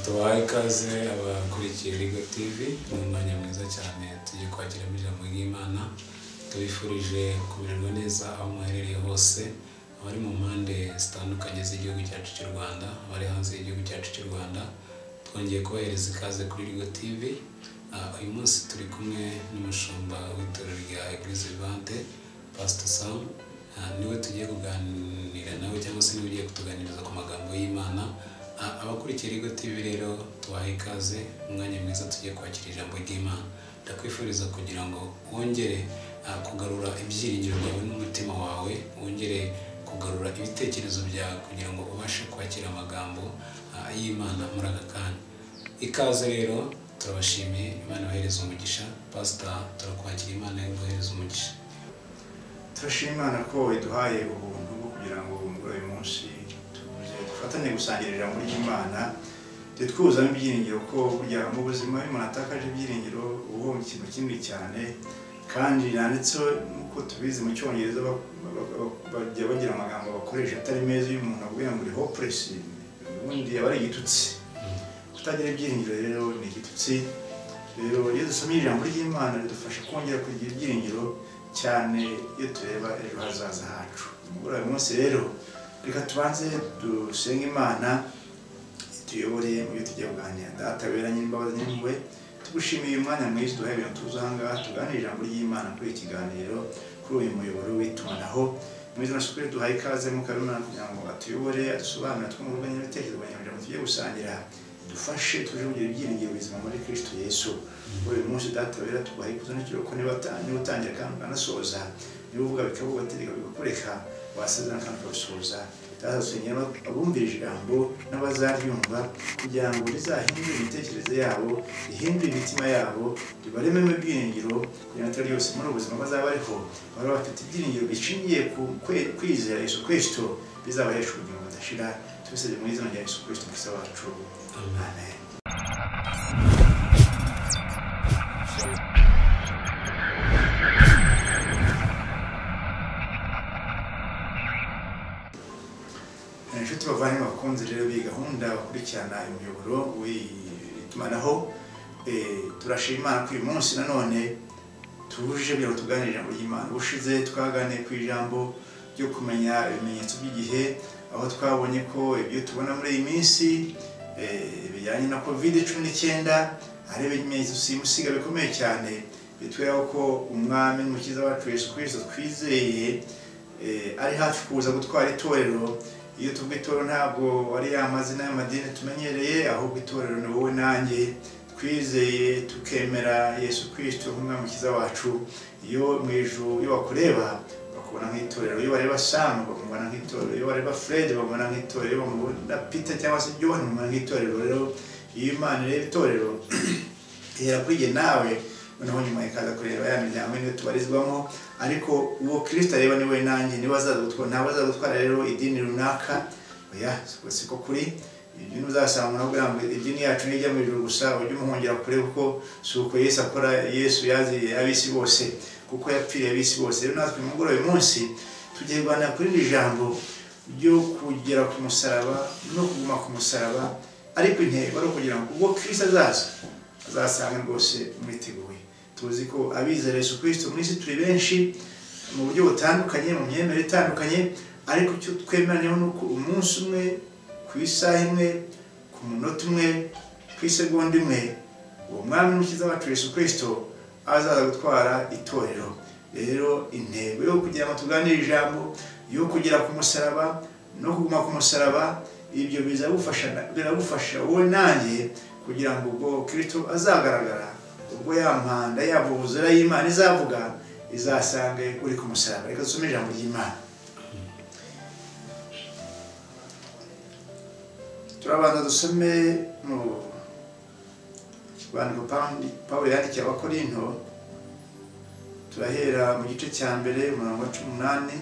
tubahe ikaze abakurikiye Ligo TV ni umwanya mwiza cyane tugiye kwakiramo ijambo ry'Imana tubifurije kumererwa neza aho mwaherereye hose abari mu mpande zitandukanye z'igihugu cyacu cy'u Rwanda abari hanze y'igihugu cyacu cy'u Rwanda twongeye kubahereza ikaze kuri Ligo TV Ah, uyu munsi turi kumwe n'umushumba w'itorero rya Eglise Vivante Pastor Sam Ah, niwe tugiye kuganira nawe cyangwa se niwe ugiye kutuganiriza ku magambo y'Imana Ah, abakurikiye Ligo TV rero tubahe ikaze umwanya mwiza tugiye kwakira ijambo ry'Imana ndakwifuriza kugira ngo wongere ah, kugarura ibyiringiro byawe n'umutima wawe wongere kugarura ibitekerezo byawe kugira ngo ubashe kwakira amagambo ah, y'Imana muri aka kanya ikaze rero turabashimiye imana yohereza umugisha pasita turakwakira imana yohereza umugisha turashima imana ko iduhaye ubuntu bwo kugira ngo muri uyu munsi tuze dufatanye gusangira ijambo ry'imana twuzamo ibyiringiro ko burya mu buzima iyo umuntu atakaje ibyiringiro uba mu kintu kinini cyane kandi yanditseho nk'uko tubizi mu cyongereza ba- ba- ba- bajya bagira amagambo bakoresha atari meza iyo umuntu avuga ngo ni hopuresi ubundi aba ari igitutsi kutagira ibyiringiro rero ni igitutsi rero iyo dusomye ijambo ry'imana ridufasha kongera kugira ibyiringiro cyane iyo tureba ejo hazaza hacu muri uyu munsi rero reka tubanze dusenge imana tuyobore mu byo tujya kuganira data wera nyir'imbabazi n'impuhwe tugushimiye uyu mwanya mwiza duhaye ibintu tuzi aha ngaha tuganire ijambo ry'imana kuri iki kiganiro kuri uyu muyoboro w'itumanaho mu izina sukuri duhaye ikaze mu karunana kugira ngo atuyobore adusobanurire twungurane ibitekerezo abanyamuryango tujye gusangira dufashe tuje kugira ibyiringiro bizima muri kristo yesu muri uyu munsi data wera tubahaye ikuzo n'ikiruhuko niba uta- niba utangira kandi ukanasoza niba uvuga bikabubategeka bigakureka wasezerana kandi ukabisoza data dusenyera abumvira ijambo n'abazaryumva kugira ngo rizahindure imitekerereze yabo rihindure imitima yabo ribarememo ibyiringiro kugira ngo itara ryose muri ubu buzima bazaba bariho baba bafite ibyiringiro bishingiye ku kwe- kwizera yesu kristo bizabahesha ubugingo budashira tubisabye mu izina rya yesu kristo mukisa wacu amen inshuti bavandimwe bakunze rero b'iyi gahunda bakurikirana imiyoboro w'itumanaho Eh, turashima Imana ko uyu munsi nanone tuje kugira ngo tuganire ijambo ry'imana ubushize twaganiye ku ijambo ryo kumenya ibimenyetso by'igihe aho twabonye ko ibyo tubona muri iyi minsi eh, bijyanye na covid cumi n'icyenda ari ibimenyetso simusiga bikomeye cyane bitwereka ko umwami n'umukiza wacu yesu kirisito twizeye eh, ari hafi kuza gutwara itorero iyo tuvuga itorero ntabwo ari ya mazina y'amadini tumenyereye ahubwo itorero ni wowe nanjye twizeye tukemera yesu kirisito nk'umwami mukiza wacu iyo mu ijuru iyo bakureba bakubona nk'itorero iyo bareba samu bakumubona nk'itorero iyo bareba furedi bamubona nk'itorero iyo bamubona pita cyangwa se johani bamubona nk'itorero rero iyo imana ireba itorero ihera kuri njye nawe noneho nyuma ikaza kureba ya miryango niyo tubarizwamo ariko uwo kirisita areba ni we nanjye niba azaza gutwara ntabwo azaza gutwara rero idini runaka oya siko- siko kuri idini uzasanga umuntu akubwira ngo idini yacu nijya mu ijuru gusa ujye umuhungera kure kuko si uko yesu akora yesu yaziriye ab'isi bose kuko yapfiriye ab'isi bose rero natwe nimugoroba uyu munsi tugiye kuganira kuri iri jambo ryo kugera ku musaraba no kuguma ku musaraba ariko intego ari ukugira ngo ubwo kirisita azaza azasanga rwose mwiteguye tuzi ko abizera Yesu kirisito mu isi turi benshi mu buryo butandukanye mu myemerere itandukanye ariko icyo twemeranyeho ni uko umunsi umwe ku isaha imwe ku munota umwe ku isegonda imwe uwo mwami n'umukiza wacu Yesu kirisito azaza gutwara itorero rero intego yo kugira ngo tuganire ijambo yo kugera ku musaraba no kuguma ku musaraba ibyo bizagufasha biragufasha wowe nanjye kugira ngo ubwo kirisito azagaragara ubwo ya mpanda ya buzura y'imana izavuga izasange uri ku musaraba reka dusome ijambo ry'imana turabanza dusome mu bandiko Pawundi- pawulo yandikiye abakorinto turahera mu gice cya mbere umurongo wa cumi n'umunani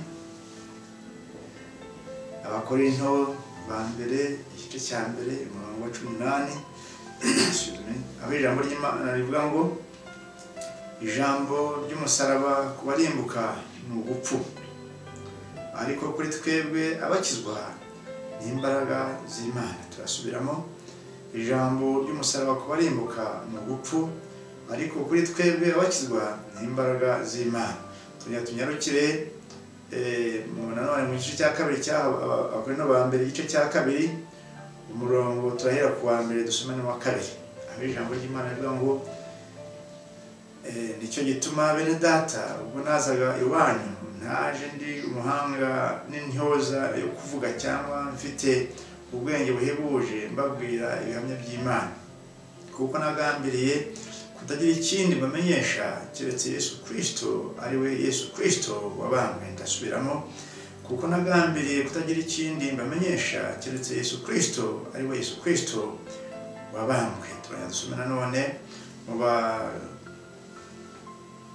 abakorinto ba mbere igice cya mbere umurongo wa cumi n'umunani Excuse me. aho ijambo ry'imana rivuga ngo ijambo ry'umusaraba ku barimbuka ni ugupfu ariko kuri twebwe abakizwa ni imbaraga z'imana turasubiramo ijambo ry'umusaraba kubarimbuka mu gupfu ariko kuri twebwe abakizwa ni imbaraga z'imana tugira tunyarukire eh, mu- nanone mu gice cya kabiri cya abakorino ba mbere igice cya kabiri umurongo turahera ku wa mbere dusoma n'uwa kabiri aho ijambo ry'imana rivuga ngo Eh, nicyo gituma bene data ubwo nazaga iwanyu ntaje ndi umuhanga n'intyoza yo kuvuga cyangwa mfite ubwenge buhebuje mbabwira ibihamya by'imana kuko nagambiriye kutagira ikindi mbamenyesha keretse yesu kirisito ari we yesu kirisito wabambwe ndasubiramo kuko nagambiriye kutagira ikindi mbamenyesha keretse yesu kirisito ari we yesu kirisito wabambwe turajya dusoma nanone mu ba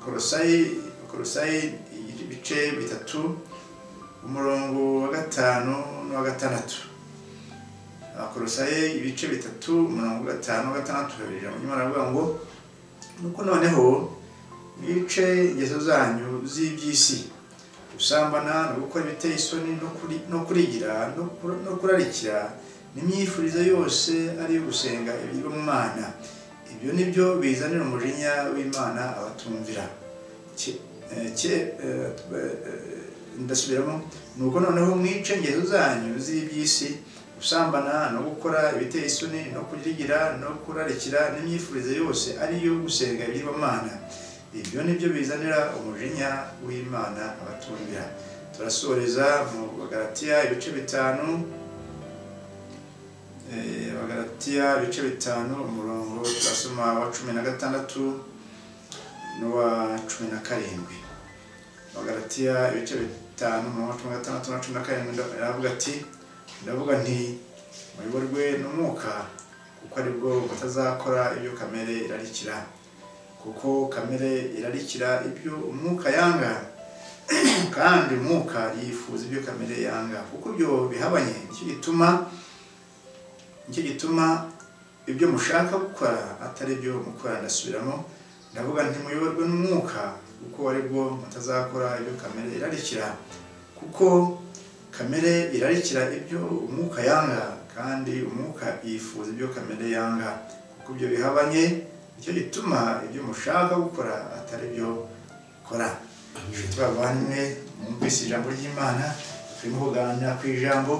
korosayi korosayi ibice bitatu umurongo wa gatanu n'uwa gatandatu abakorosayi ibice bitatu umurongo wa gatanu n'uwa gatandatu babiri nyuma aravuga ngo nuko noneho mwice ingeso zanyu z'iby'isi gusambana no gukora ibiteye isoni no kuri- no kurigira no kur- no kurarikira n'imyifurize yose ari iyo gusenga ibigirwamana ibyo ni byo bizanira umujinya w'imana abatumvira Ki- eh, ki- eh, eh, ndasubiramo nuko noneho mwice ingeso zanyu z'iby'isi gusambana no gukora ibiteye isoni no kurigira no kurarikira n'imyifurize yose ari iyo gusenga ibigirwamana ibyo ni byo bizanira umujinya w'imana abatumvira turasoreza mu bagaratiya ibice bitanu Eh, abagaratiya ibice bitanu umurongo turasoma wa cumi na gatandatu n'uwa cumi na karindwi abagaratiya ibice bitanu umurongo wa cumi na gatandatu n'uwa cumi na karindwi nda- aravuga ati ndavuga nti muyoborwe n'umwuka kuko aribwo batazakora ibyo kamere irarikira kuko kamere irarikira ibyo umwuka yanga kandi umwuka yifuza ibyo kamere yanga kuko ibyo bihabanye nicyo gituma nicyo gituma ibyo mushaka gukora atari byo mukora ndasubiramo ndavuga nti muyoborwe n'umwuka kuko ari bwo mutazakora ibyo kamere irarikira kuko kamere irarikira ibyo umwuka yanga kandi umwuka yifuza ibyo kamere yanga kuko ibyo bihabanye nicyo gituma ibyo mushaka gukora atari byo mukora Amen. inshuti bavanywe mwumvise ijambo ry'imana turimo kuganira ku ijambo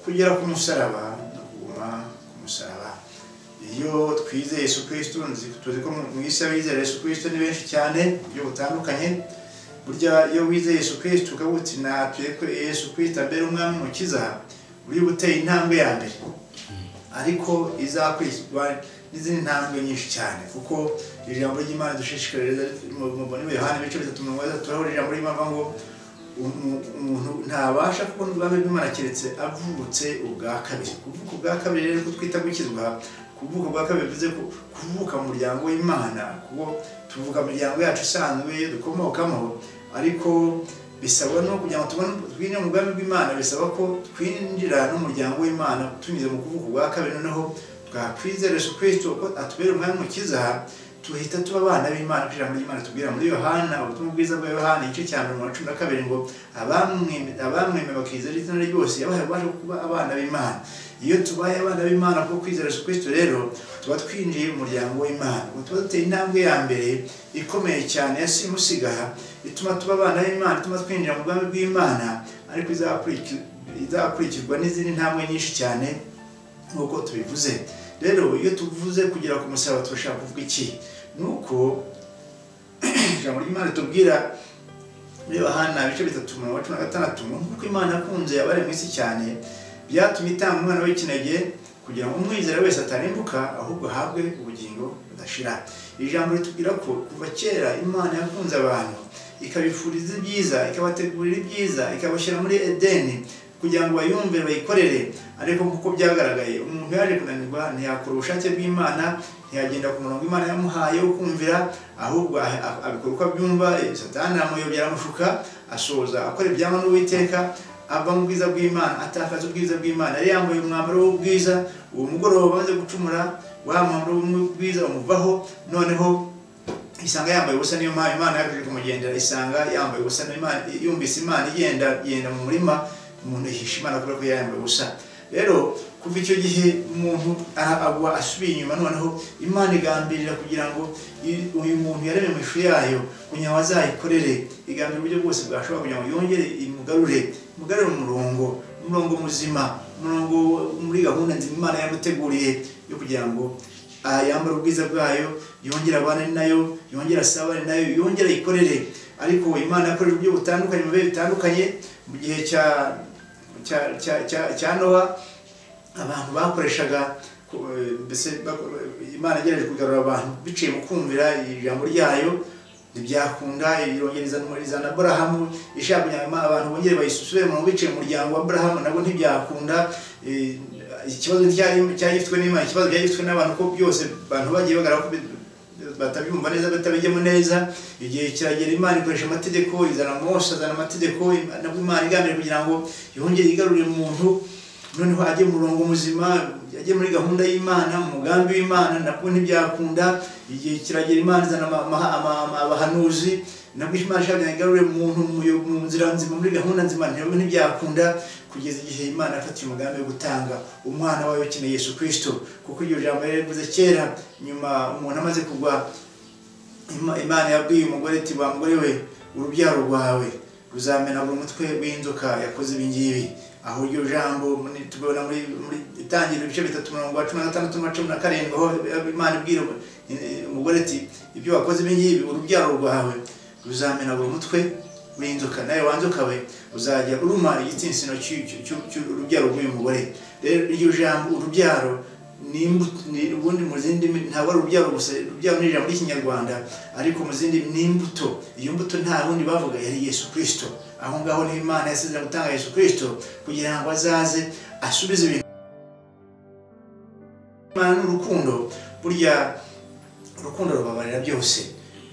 kugera ku musaraba no kuguma ku musaraba iyo twizeye yesu kirisito nzi- tuzi ko mu mu isi abizera yesu kirisito ni benshi cyane mu buryo butandukanye burya iyo wizeye yesu kirisito ukavuga uti natuye ko yesu kirisito abera umwami mukiza uri guteye intambwe ya mbere ariko izakurikizwa n'izindi ntambwe nyinshi cyane kuko ijambo ry'imana dushishikariza mubona yohana ibice bitatu mirongo itatu turahura ijambo ry'imana avuga ngo umu- umuntu ntabasha kubona ubwami bw'imana keretse avutse ubwa kabiri kuvuka ubwa kabiri rero ko twita gukizwa kuvuka ubwa kabiri bivuze ko kuvuka mu muryango w'imana kuko tuvuka mu miryango yacu isanzwe iyo dukomokamo ariko bisabwa no kugira ngo tubone twinjire mu bwami bw'imana bisaba ko twinjira n'umuryango w'imana tunyuze mu kuvuka ubwa kabiri noneho twakwizera Yesu Kristo ko atubera umwami mukiza tuhita tuba abana b'imana kuko ijambo ry'imana tubwira muri yohana ubutumwa bwiza bwa yohana igice cya mirongo na cumi na kabiri ngo abamweme abamweme bakizera izina rye ryose yabahaye ubasha bwo kuba abana b'imana iyo tubaye abana b'imana kuko kwizera Yesu Kristo rero tuba twinjiye mu muryango w'imana ubu tuba duteye intambwe ya mbere ikomeye cyane ya simusiga ituma tuba abana b'imana ituma twinjira mu bwami bw'imana ariko izakurikiza izakurikirwa n'izindi ntambwe nyinshi cyane nk'uko tubivuze rero iyo tuvuze kugera ku musaraba turashaka kuvuga iki ni uko ijambo ry'imana tubwira muri yohana ibice bitatu mirongo cumi na gatandatu ngo nk'uko imana yakunze abari mu isi cyane byatumye itanga umwana w'ikinege kugira ngo umwizera wese atarimbuka ahubwo ahabwe ubugingo budashira iri jambo ritubwira ko kuva kera imana yakunze abantu ikabifuriza ibyiza ikabategurira ibyiza ikabashyira muri edeni kugira ngo bayumvire bayikorere ariko nk'uko byagaragaye umuntu yaje kunanirwa ntiyakora ubushake bw'imana ntiyagenda ku murongo imana yamuhaye wo kumvira ahubwo ah- ah- abikora uko abyumva eh, satani aramuyobya aramushuka asoza akora ibyangwa n'uwiteka ava mu bwiza bw'imana atakaza ubwiza bw'imana yari yambaye umwambaro w'ubwiza uwo mugoroba amaze gucumura wa mwambaro w'ubwiza umuvaho noneho isanga yambaye ubusa niyo mpamvu imana yakomeje kumugendera isanga yambaye ubusa niyo Imana- yumvise imana igenda igenda mu murima umuntu yihisha imana kubera ko yari yambaye ubusa rero kuva icyo gihe umuntu ara- agwa asubiye inyuma noneho imana igambirira kugira ngo i- uyu muntu yaremye mu ishusho yayo kugira ngo azayikorere igambira uburyo bwose bwashobora kugira ngo yongere imugarure imugarure umurongo umurongo muzima umurongo muri gahunda nzima imana yamuteguriye yo kugira ngo ah, yambare ubwiza bwayo yongere abane nayo yongere asabane nayo yongere ayikorere ariko imana yakoresha uburyo butandukanye mu bihe bitandukanye mu gihe cya cya- cya- cya- cya nowa abantu bakoreshaga ku- eh, mbese bako- imana igerageje kugarura abantu biciye mu kumvira ijambo ryayo ntibyakunda irongera izana aburahamu ishaka kugira ngo Imana- abantu bongere bayisubire mu biciye mu muryango wa aburahamu nabo ntibyakunda Eh, ikibazo nticyari- cyari gifitwe n'imana ikibazo cyari gifitwe n'abantu ko byose abantu bagiye bagaragara ko bi- batabyumva neza batabijyamo neza igihe kiragera imana ikoresha amategeko izana mose azana amategeko nabwo imana igamije kugira ngo yongere igarurire umuntu noneho ajye mu murongo muzima ajye muri gahunda y'imana mu mugambi w'imana nabwo ntibyakunda igihe kiragera imana izana ama- ama- ama- ama- abahanuzi nabwo imana ishaka kugira ngo igarurire umuntu mu yo- mu nzira nzima muri gahunda nzima ntabwo ntibyakunda kugeza igihe imana yafatiye umugambi wo gutanga umwana wayo ukeneye yesu kirisito kuko iryo jambo yari yarivuze kera nyuma umuntu amaze kugwa Ima- imana yabwiye umugore ati wa mugore we urubyaro rwawe ruzamenagura umutwe w'inzoka yakoze ibi ngibi aho iryo jambo muri- tubona muri muri itangiriro ibice bitatu mirongo cumi na gatandatu na cumi na karindwi aho imana ibwira umu- eh, umugore ati ibyo wakoze ibi ngibi urubyaro rwawe ruzamenagura umutwe w'inzoka nawe wanzoka we uzajya uruma igitsinsino cy'u- cy'u- cy'u- cy'urubyaro rw'uyu mugore rero iryo jambo urubyaro ni imbuto- ni- ubundi mu zindi mi- ntabwo ari urubyaro gusa urubyaro ni ijambo ry'ikinyarwanda ariko mu zindi ni imbuto iyo mbuto nta wundi bavuga yari yesu kirisito aho ngaho ni imana yasezeranye gutanga yesu kirisito kugira ngo azaze asubize ibintu imana ni urukundo burya urukundo rubabarira byose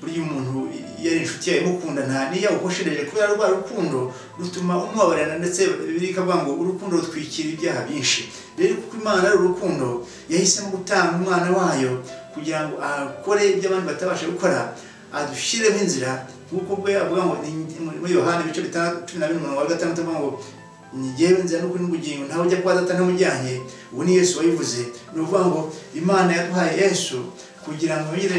burya umuntu iyo ari inshuti yawe imukunda nta niyo yawukoshereje kubera rwa rukundo rutuma umubabarira ndetse bikavuga ngo urukundo rutwikira ibyaha byinshi rero kuko imana ari urukundo yahisemo gutanga umwana wayo kugira ngo akore ibyo abandi batabasha gukora adushyiremo inzira nk'uko bwe avuga ngo ni- muri yohani ibice bitandatu cumi na bine umurongo wa gatandatu avuga ngo njyewe nzira n'ukuri n'ubugingo ntawe ujya kwa data ntamujyanye ubu ni yesu wabivuze ni ukuvuga ngo imana yaduhaye yesu kugira ngo yongere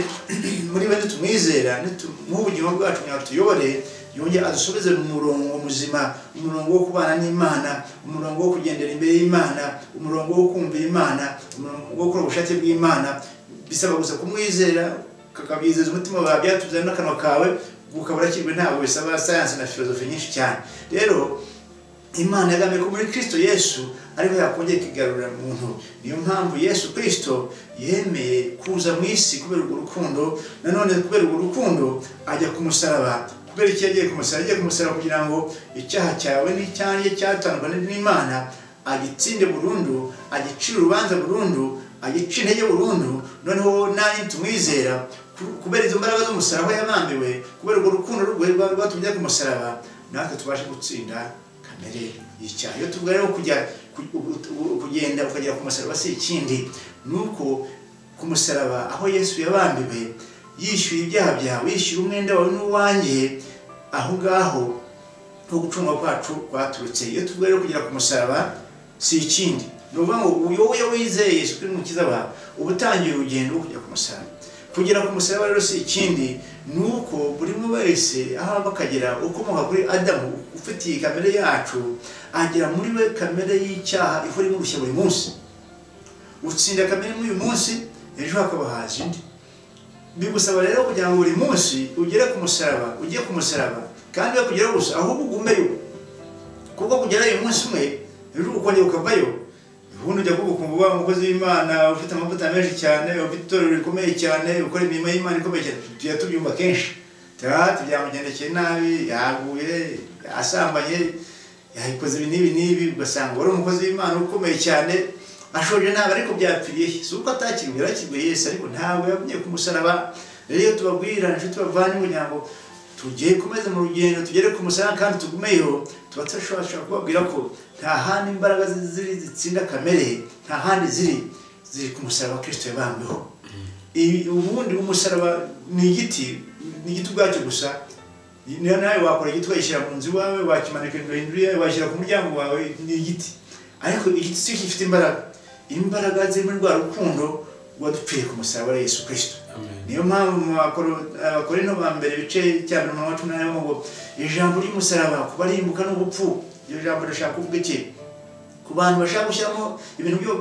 muri we nitumwizera nitumuhe ubugingo bwacu kugira ngo tuyobore yongere adusubize mu murongo muzima umurongo wo kubana n'imana umurongo wo kugendera imbere y'imana umurongo wo kumvira imana umurongo wo gukora ubushake bw'imana bisaba gusa kumwizera ukakabizeza umutima wawe byatuzanye n'akanwa kawe ukaba urakirwe ntabwo bisaba sayansi na filozofi nyinshi cyane rero imana yagambye ko muri kirisito yesu ariho yakongera ikigarurira muntu niyo mpamvu yesu kirisito yemeye kuza mu isi kubera urwo rukundo nanone kubera urwo rukundo ajya ku musaraba kubera icyo yagiye ku musaraba yagiye ku musaraba kugira ngo icyaha cyawe n'icyanjye cyatandukanye n'imana agitsinde burundu agicire urubanza burundu agica intege burundu noneho nanjye tumwizera kubera izo mbaraga z'umusaraba yabambiwe kubera urwo rukundo rwe rwa- rwatumye ajya ku musaraba natwe tubashe gutsinda kamere y'icyaha iyo tuvuga rero kujya ku- ku- ku- kugenda ukagera ku musaraba si ikindi ni uko ku musaraba aho yesu yabambiwe yishyuye ibyaha byawe yishyuye umwenda wawe n'uwanjye aho ngaho no gucungwa kwacu kwaturutse iyo tuvuga rero kugera ku musaraba si ikindi ni ukuvuga ngo uyu wowe wizeye yesu kuri mukiza wawe uba utangiye urugendo rwo kujya ku musaraba kugera ku musaraba rero si ikindi ni uko buri umwe wese aho ava akagera ukomoka kuri adamu ufitiye kamere yacu agera muri we kamere y'icyaha ihora imurushya buri munsi utsinda kamere muri uyu munsi ejo hakaba haza indi bigusaba rero kugira ngo buri munsi ugere ku musaraba ujye ku musaraba kandi we kugeraho gusa ahubwo ugumeyo kuko kugera uyu munsi umwe ejo ukongera ukavayo ubundi ujya kuvuga ukumva ubaye umukozi w'imana ufite amavuta menshi cyane ufite itorero rikomeye cyane ukora imirimo y'imana ikomeye cyane tujya tubyumva kenshi tuba byamugendekeye nabi yaguye asambanye yayikoze ibi n'ibi n'ibi ugasanga wari umukozi w'imana ukomeye cyane ashoje nabi ariko byapfiriye he? si uko atakiriwe yarakiriwe yesu ariko ntabwo yagumye ku musaraba rero iyo tubabwira inshuti bavana kugira ngo tugiye kumeze mu rugendo tugere ku musaraba kandi tugumeyo tuba tudashobora kubabwira ko nta handi imbaraga zi- ziri zitsinda kamere nta handi ziri ziri ku musaraba wa kirisito yabambiho Ibi- ubundi umusaraba ni igiti ni igiti ubwacyo gusa niyo nawe wakora igiti ugashyira mu nzu iwawe wakimanika hejuru yawe washyira ku muryango wawe ni igiti ariko igitutsi gifite imbaraga imbaraga zirimo rwa rukundo wadupfiriye ku musaraba wa yesu kirisito Amen. niyo mpamvu mu bakoro- abakorino ba mbere bice cya mbere mu cumi n'umunani ngo ijambo ry'umusaraba kuba rimbuka n'ubupfu iryo jambo rishaka kuvuga iki ku bantu bashaka gushyiramo ibintu byo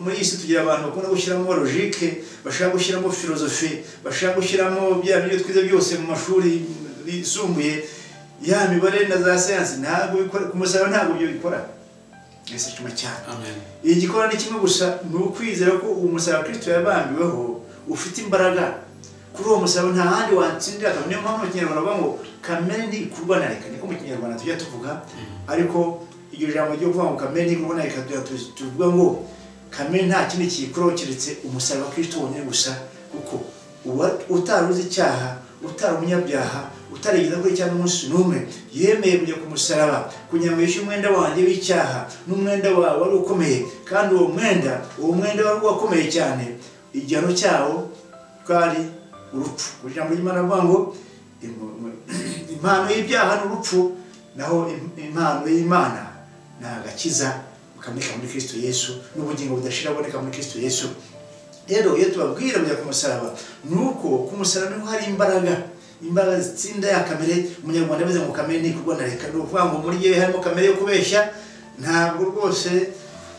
muri iyi si tugira abantu bakunda gushyiramo logike bashaka gushyiramo filozofi bashaka gushyiramo bya bintu twize byose mu mashuri yisumbuye ya mibare na za siyansi ntabwo bikora ku musaraba ntabwo ibyo bikora mbese cuma cyane Amen. igikora ni kimwe gusa ni ukwizera ko uwo musaraba kirisito yabambiweho ufite imbaraga kuri uwo musaraba nta handi watsindira akaba niyo mpamvu mu kinyarwanda bavuga ngo kamere ntibikurwa na reka niko mu kinyarwanda tujya tuvuga ariko iryo jambo ryo kuvuga ngo kamere ntibikurwa na reka tuba tu- tuvuga ngo kamere nta kindi kiyikuraho keretse umusaraba kirisito wonyine gusa kuko uwa- utari uzi icyaha utari umunyabyaha utarigeza kuri cya n'umunsi n'umwe yemeye kujya ku musaraba kugira ngo yishyure umwenda wanjye w'icyaha n'umwenda wawe wari ukomeye kandi uwo mwenda uwo mwenda wari uwakomeye cyane igihano cyawo twari urupfu ku ijambo ry'imana avuga ngo "Im- im- impano y'ibyaha ni urupfu naho im- impano y'imana ni agakiza kaboneka muri kristo yesu n'ubugingo budashira buboneka muri kristo yesu rero iyo tubabwira kujya ku musaraba ni uko ku musaraba niho hari imbaraga imbaraga zitsinda ya kamere umunyarwanda avuze ngo kamere ni ikorwa na leta ni ukuvuga ngo muri yewe harimo kamere yo kubeshya ntabwo rwose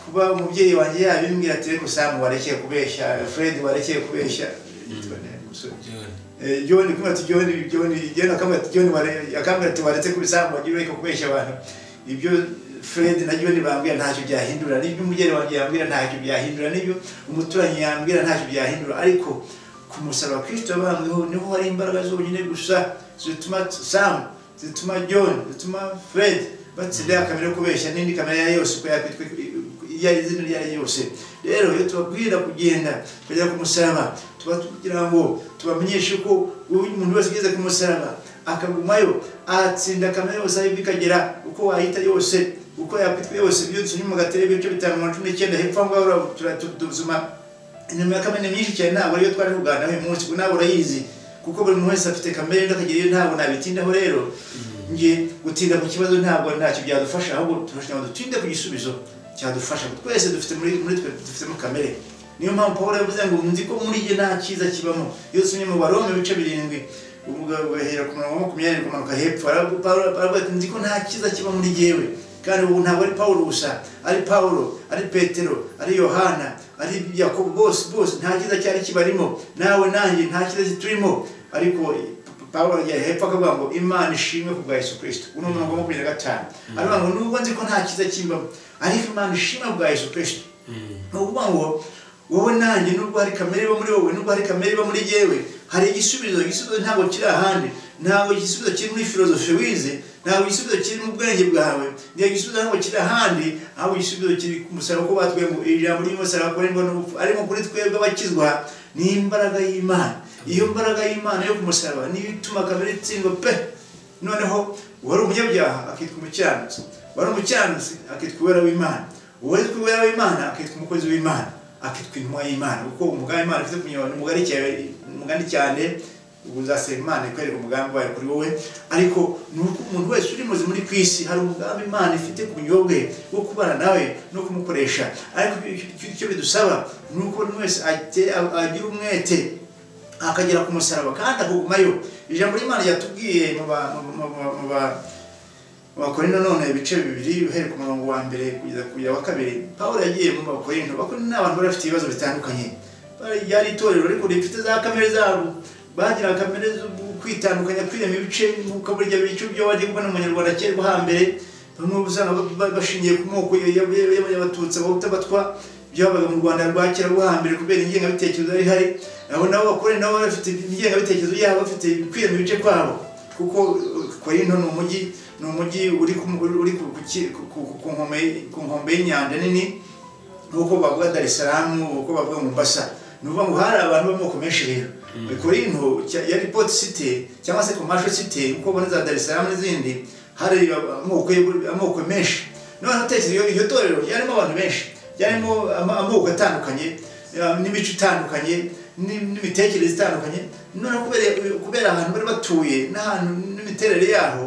kuba umubyeyi wanjye yabimbwira ati reka usanga warekeye kubeshya fred warekeye kubeshya yitwa nde umusore John. Eh, John kumwe ati John John John akamwe ati John ware akamwe ati waretse kubisambu agiye ko kubeshya abantu ibyo Fred na John bambwira ntacyo byahindura n'ibyo umugeni wanjye yambwira ntacyo byahindura n'ibyo umuturanyi yambwira ntacyo byahindura ariko ku musaraba Kristo yabambweho niho hari imbaraga zonyine gusa zituma Sam zituma John zituma Fred batsinda kamere yo kubeshya n'indi kamere ya yose uko yakwitwa iyo ari izina iryo ari ryo ryose rero iyo tubabwira kugenda tukajya ku musaraba tuba tugira ngo tubamenyeshe ko umuntu wese ugeze ku musaraba akagumayo atsinda kamere yose aho ikagera uko wayita yose uko yakwitwa yose ibyo tunyuma mu gatebe ibice bitanu mirongo cumi n'icyenda hepfo aho ngaho tura- tu- tuzuma inyuma ya kamere myinshi cyane ntabwo ariyo twari kuganira uyu munsi kuko ntabwo urayizi kuko buri muntu wese afite kamere undi akagira iyo ntabwo nabitindaho rero nge gutinda ku kibazo ntabwo ntacyo byadufasha ahubwo turashaka ngo dutinde ku gisubizo cyadufasha twese dufite muri muri twe dufitemo kamere niyo mpamvu paul yavuze ngo nzi ko muri jye nta cyiza kibamo iyo usomye mu barome ibice birindwi uvuga ugahera ku murongo wa makumyabiri kumanuka hepfo aravuga Pawulo- aravuga ati nzi ko nta cyiza kiba muri jyewe kandi ubu ntabwo ari paul gusa ari paul ari petero ari yohana ari yakobo bose bose nta cyiza cyari kibarimo nawe nanjye nta cyiza kiturimo ariko Pawulo yari hepfo akavuga ngo Imana ishimwe ku bwa Yesu Kristo uno murongo wa makumyabiri na gatanu aravuga ngo nubwo nzi ko nta cyiza kimbamo ariko Imana ishimwe ku bwa Yesu Kristo ni ukuvuga ngo wowe nanjye nubwo hari kamere iba muri wowe nubwo hari kamere iba muri yewe hari igisubizo igisubizo ntabwo kiri ahandi ntabwo igisubizo kiri muri filozofi wize ntabwo igisubizo kiri mu bwenge bwawe ntabwo igisubizo ntabwo kiri ahandi ahubwo igisubizo kiri ku musaraba ko batubwiye ngo ijambo ry'umusaraba akorerwa n'ubupfu ariko kuri twebwe abakizwa ni imbaraga y'imana iyo mbaraga y'imana yo ku musaraba niyo ituma kamere itsindwa pe noneho uwari umunyabyaha akitwa umukiranutsi uwari umukiranutsi akitwa uwera w'imana uwitwa uwera w'imana akitwa umukozi w'imana akitwa intumwa y'imana kuko umugambi imana ufite kunyura ni mugari cyane mugari cyane ubu uzasaba imana ikwereka umugambi wayo kuri wowe ariko ni uko umuntu wese uri muzi muri ku isi hari umugambi imana ifite ku bunyobwe wo kubana nawe no kumukoresha ariko icyo- icyo bidusaba ni uko buri wese ate- agira umwete akagera ku musaraba kandi akagumayo ijambo ry'imana ryatubwiye mu ba- mu- mu- mu- mu ba- mu bakorinto none ibice bibiri uhereye ku murongo wa mbere kugeza ku ya wa kabiri pawulo yagiye mu bakorinto bakorinto ni abantu bari bafite ibibazo bitandukanye Bari- ryari itorero ariko rifite za kamere zabo bagira kamere zo kwitandukanya kwirema ibice nk'uko burya bice byo wajya kubona umunyarwanda kera rwo hambere bamwe usanga ba- ba- bashingiye ku moko ya- ya- ya- y'abatutsi abatutsi byabaga mu rwanda rwa kera rwo hambere kubera ingengabitekerezo yari ihari nabo nabo bakorera nabo bafite ingengabitekerezo yabo bafite kwirema ibice kwabo kuko uh, korinto ni umujyi ni umujyi uri ku- uri ku- ku ki- ku- ku- ku nkombe- ku nkombe y'inyanja nini nuko bavuga Dar es Salaam uko bavuga Mombasa ni ukuvuga ngo hari abantu b'amoko menshi rero Korinto cya- yari Port City cyangwa se Commercial City uko ubona za Dar es Salaam n'izindi hari amoko y'u- amoko menshi noneho utekereza iyo iryo torero ryarimo abantu benshi ryarimo ama- amoko atandukanye eh, n'imico itandukanye ni- n'imitekerereze itandukanye noneho kubera kubera ahantu bari batuye n'ahantu n'imiterere yaho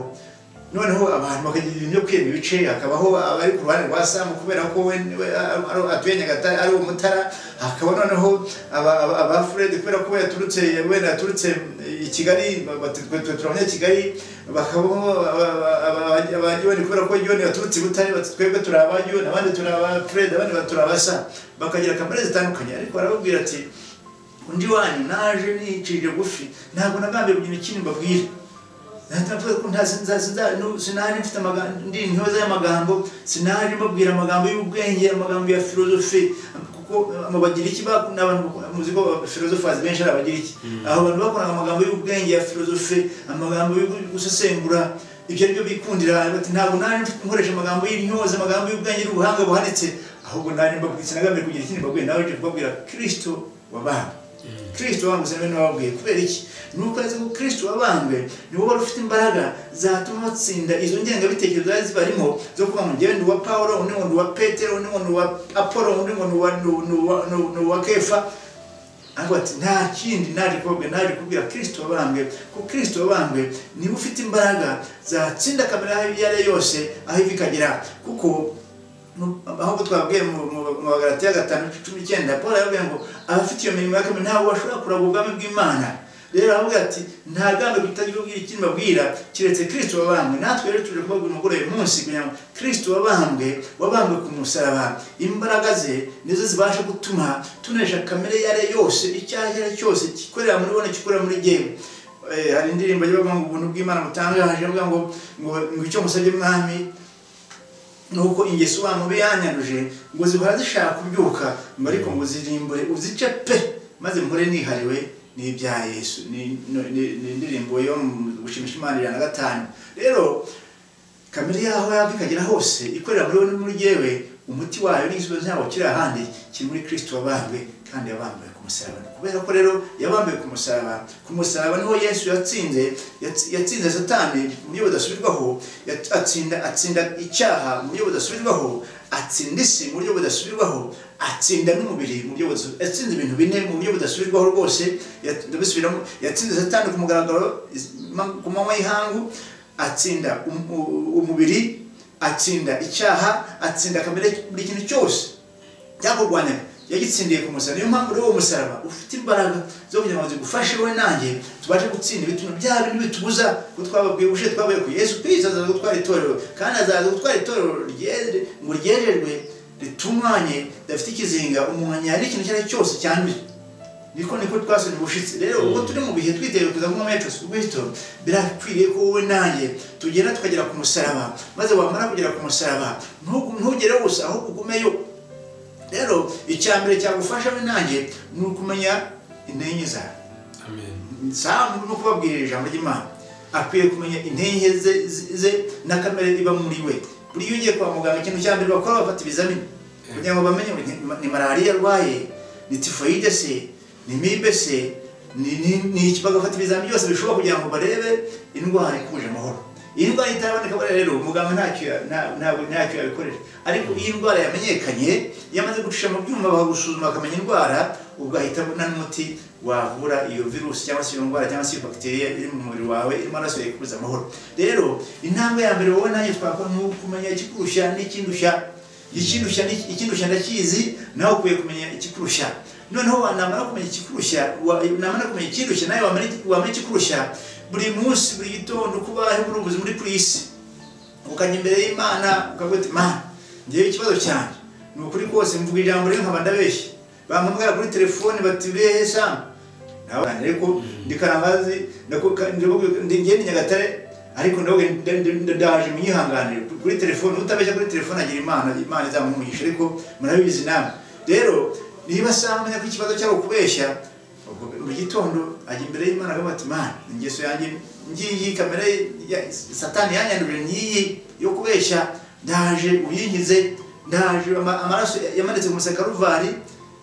noneho abantu bakagira ibintu byo kwiyema ibice hakabaho abari ku ruhande rwa samu kubera ko we we ari- atuye nyagatare ari umutara hakaba noneho aba- aba- aba furedi kubera ko we yaturutse wenda yaturutse i kigali ba- ba- twe- twe turabanya kigali bakabaho abanyoni kubera ko yoni yaturutse i butare bati twebwe turi abanyoni abandi turi aba furedi abandi ba- turi abasa bakagira kamere zitandukanye ariko barababwira ati undi wanyu naje nicirije gufi ntabwo nagambiye kugira ikindi mbabwire ntavuga ko nta sinza- sinza- nu- sinari mfite amagambo ndi intyoza y'amagambo sinari mbabwira amagambo y'ubwenge amagambo ya filozofi kuko ama- bagira iki bak- n'abantu bakora- muzi ko filozofazi benshi ari abagira iki aho abantu bakoraga amagambo y'ubwenge ya filozofi amagambo yo gusesengura ibyo ari byo bikundira bati ntabwo nari mfite nkoresha amagambo y'intyoza amagambo y'ubwenge n'ubuhanga buhanitse ahubwo nari mbabwira sinagambye kugira ikindi mbabwira nawe uje kubabwira kirisito wabaha kirisito wabambwe sinabene wababwiye kubera iki ni uko azi ko kirisito wabambwe ni wowe wari ufite imbaraga zatuma batsinda izo ngengabitekerezo zari zibarimo zo kuba ngo njyewe ndi uwa pawulo undi ngo ni uwa petero undi ngo ni uwa apolo undi ngo ni uwa- ni uwa- ni uwa- ni uwa- ni uwa kefa ariko ati nta kindi naje kubabwira naje kubwira kirisito wabambwe ko kirisito wabambwe niba ufite imbaraga zatsinda kamera aho iyo ari yo yose aho iva ikagera kuko mu- ahubwo twabwiye mu mu- mu bagaratiya gatanu cumi n'icyenda paul yababwiye ngo abafite iyo mirimo yakamere ntabwo bashobora kuragwa ubwami bw'imana rero aravuga ati nta gambo tutagira ubwira ikindi babwira kiretse kirisito wabambwe natwe rero tuje kubabwira umugore uyu munsi kugira ngo kirisito wabambwe wabambwe ku musaraba imbaraga ze nizo zibasha gutuma tunesha kamere iyo ari yo yose icyo ari cyo cyose gikorera muri bo n'igikorera muri jyewe Eh, hari indirimbo ivuga ngo ubuntu bw'imana butangaje ivuga ngo ngo ngo icyo musabye mwami nuko ingeso wa mubi yanyanduje ngo zihora zishaka kubyuka mba ariko ngo zirimbure uzice pe maze mpore nihariwe n'ibya yesu ni no- ni- ni indirimbo yo mu gushimisha imana ijana na gatanu rero kamere yaho yaba ikagera hose ikorera muri wowe no muri yewe umuti wayo n'igisubizo cyawo kiri ahandi kiri muri kirisito wabambwe kandi yabambuye ku musaraba Ni kubera ko rero yabambuye ku musaraba ku musaraba niho yesu yatsinze yatsi- yatsinze satani mu buryo budasubirwaho yat- atsinda atsinda icyaha mu buryo budasubirwaho atsinda isi mu buryo budasubirwaho atsinda n'umubiri mu buryo budasubirwaho yatsinze ibintu bine mu buryo budasubirwaho rwose yat- ndabisubiramo yatsinze satani ku mugaragaro is- ma- ku manywa y'ihangu atsinda um- u- umubiri atsinda icyaha atsinda kamere buri kintu cyose byakurwanyaga yagitsindiye ku musaraba niyo mpamvu rero uwo musaraba ufite imbaraga zo kugira ngo zigufashe wowe nanjye tubashe gutsinda ibituma bya bintu bitubuza ko twababwiye ubushe twabaye ku yesu kristo azaza gutwara itorero kandi azaza gutwara itorero ryere- ngo ryererwe ritunganye ridafite ikizinga umuntu yari ikintu icyo ari cyo cyose cyanduye niko niko twasomye ubushitsi rero ubwo turi mu bihe twiteguye kuza kunywa muri yesu kristo birakwiriye ko wowe nanjye tugenda tukagera ku musaraba maze wamara kugera ku musaraba ntugu- ntugere gusa ahubwo ugumeyo rero icya mbere cyagufasha we nanjye ni ukumenya intege nke zawe amen samu no kubabwirira ijambo ry'imana akwiye kumenya intege ze, ze- ze na kamere iba muri we buriya iyo ugiye kwa muganga ikintu cya mbere bakora bafata ibizamini kugira ngo bamenye ngo ni- ni malariya arwaye ni tifoyide se ni mibe se ni ni- ni iki bagafata ibizamini byose bishoboka kugira ngo barebe indwara ikuje amahoro iyi ndwara itaraboneka buriya rero muganga ntacyo ya- nta- ntabwo ntacyo yabikorera ariko iyo indwara yamenyekanye iyo amaze gucisha mu byuma bakagusuzuma bakamenya indwara ubwo ahita abona n'umuti wavura iyo virusi cyangwa se iyo ndwara cyangwa se iyo bagiteriya iri mu mubiri wawe irimo amaraso yakubuza amahoro rero intambwe ya mbere wowe nanjye twakora ni ukumenya ikikurushya n'ikindushya ikindushya ni- ikindushya ndakizi nawe ukwiye kumenya ikikurushya noneho wanamara kumenya ikikurushya wa- namara kumenya ikindushya nawe wamenya wamenya ikikurushya buri munsi buri gitondo uko ubayeho muri ubu buzima uri kuri iyi si ukajya imbere y'imana ukavuga uti mana ngewe ikibazo cyanjye ni ukuri kose mvuga ijambo rimwe nkaba ndabeshya bampamagara kuri telefone bati urihe samu nawe ariko ndi karangazi ndakuka- ndakuka- ndi ngende nyagatare ariko ndavuga nda- nda- nda- ndaje munyihanganire kuri telefone utabeshya kuri telefone agira imana imana izamumugisha ariko murabizi namwe rero niba samu amenya ko ikibazo cyawe kubeshya ubwo mu gitondo ajya imbere y'imana akavuga ati mana ingeso yanjye ngiyi kamere ya satani yanyandurira n'iyi yo kubeshya ndaje uyinkize ndaje ama- amaraso yamanitse ku musaraba wa Karuvari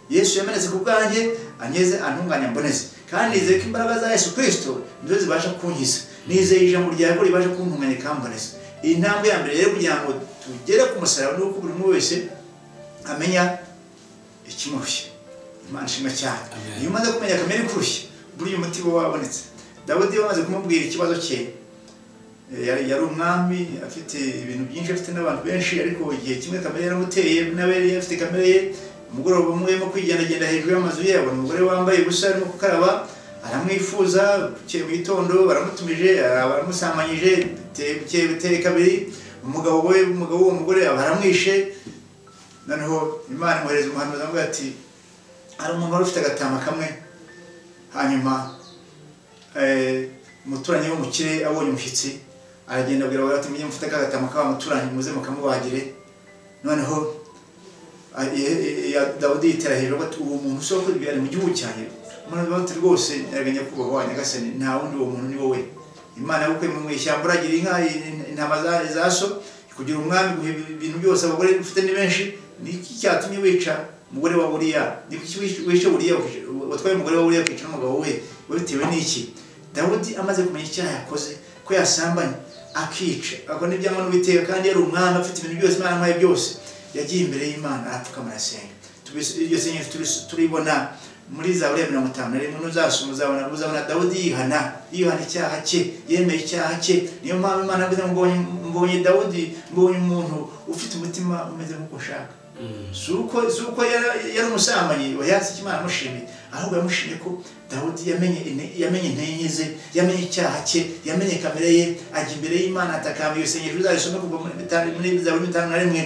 yesu yamenetse ku bwanjye anyeze antunganya mboneze kandi nizeye ko imbaraga za yesu kirisito nizo zibasha kunkiza nizeye ijambo ryawe ko ribasha kuntunganya ikamboneza iyi ntambwe ya mbere rero kugira ngo tugere ku musaraba ni uko buri umwe wese amenya ikimurushya imana ishimwe cyane Amen. iyo umaze kumenya kamere ikurushya buriya umuti uba wabonetse dawudi yamaze kumubwira ikibazo cye Eh, yari yari umwami afite ibintu byinshi afite n'abantu benshi ariko igihe kimwe kamere yaramuteye nawe yari afite kamere ye umugoroba umwe arimo kwigendagenda hejuru y'amazu ye abona umugore wambaye ubusa arimo gukaraba aramwifuza bukeye mu gitondo baramutumije ara- baramusambanyije bite- bukeye biteye kabiri umugabo we umugabo w'uwo mugore baramwishe noneho imana imwohereza umuhanuzi avuga ati hari umuntu wari ufite agatama kamwe hanyuma eh, umuturanyi wo mu kirere abonye umushyitsi aragenda abwira abagabo ati mujye mufate ka gatama k'awa muturanyi muze mukamubagire noneho ah, eh, eh, ya- dawudi yitera hejuru ati uwo muntu si uwo ari mu gihugu cyanjye umuntu bati rwose nyaga nyakubahwa wa nyagasani nta wundi uwo muntu ni wowe imana yagukuye mu ishyamba uragira inka in- intama za- za so kugira umwami guha ibi- ibintu byose abagore ufite ni benshi ni iki cyatumye wica umugore wa buriya ni kuki wish- wishe buriya ukica- watwaye umugore wa buriya ukica n'umugabo we wabitewe n'iki dawudi amaze kumenya icyaha yakoze ko yasambanye akica akora n'ibyanga n'ubiteka kandi yari umwami afite ibintu byose imana amuhaye byose yagiye imbere y'imana arapfukama arasenga Tubis- iryo sengesho turis- turibona muri zaburi ya mirongo itanu na rimwe nuzasoma uzabona uzabona dawudi yihana yihana icyaha cye yemeye icyaha cye niyo mpamvu imana avuze ngo mbonye mbonye dawudi mbonye umuntu ufite umutima umeze nk'uko ushaka Mm. si uko si uko yari yari umusambanyi yatse icyo imana yamushimiye ahubwo yamushimiye ko dawudi yamenye ine- yamenye intege ze yamenye icyaha cye yamenye kamere ye ajya imbere y'imana atakamba iyo sengesho uzayisome kuva muri mitanu muri zaburi mitanu na rimwe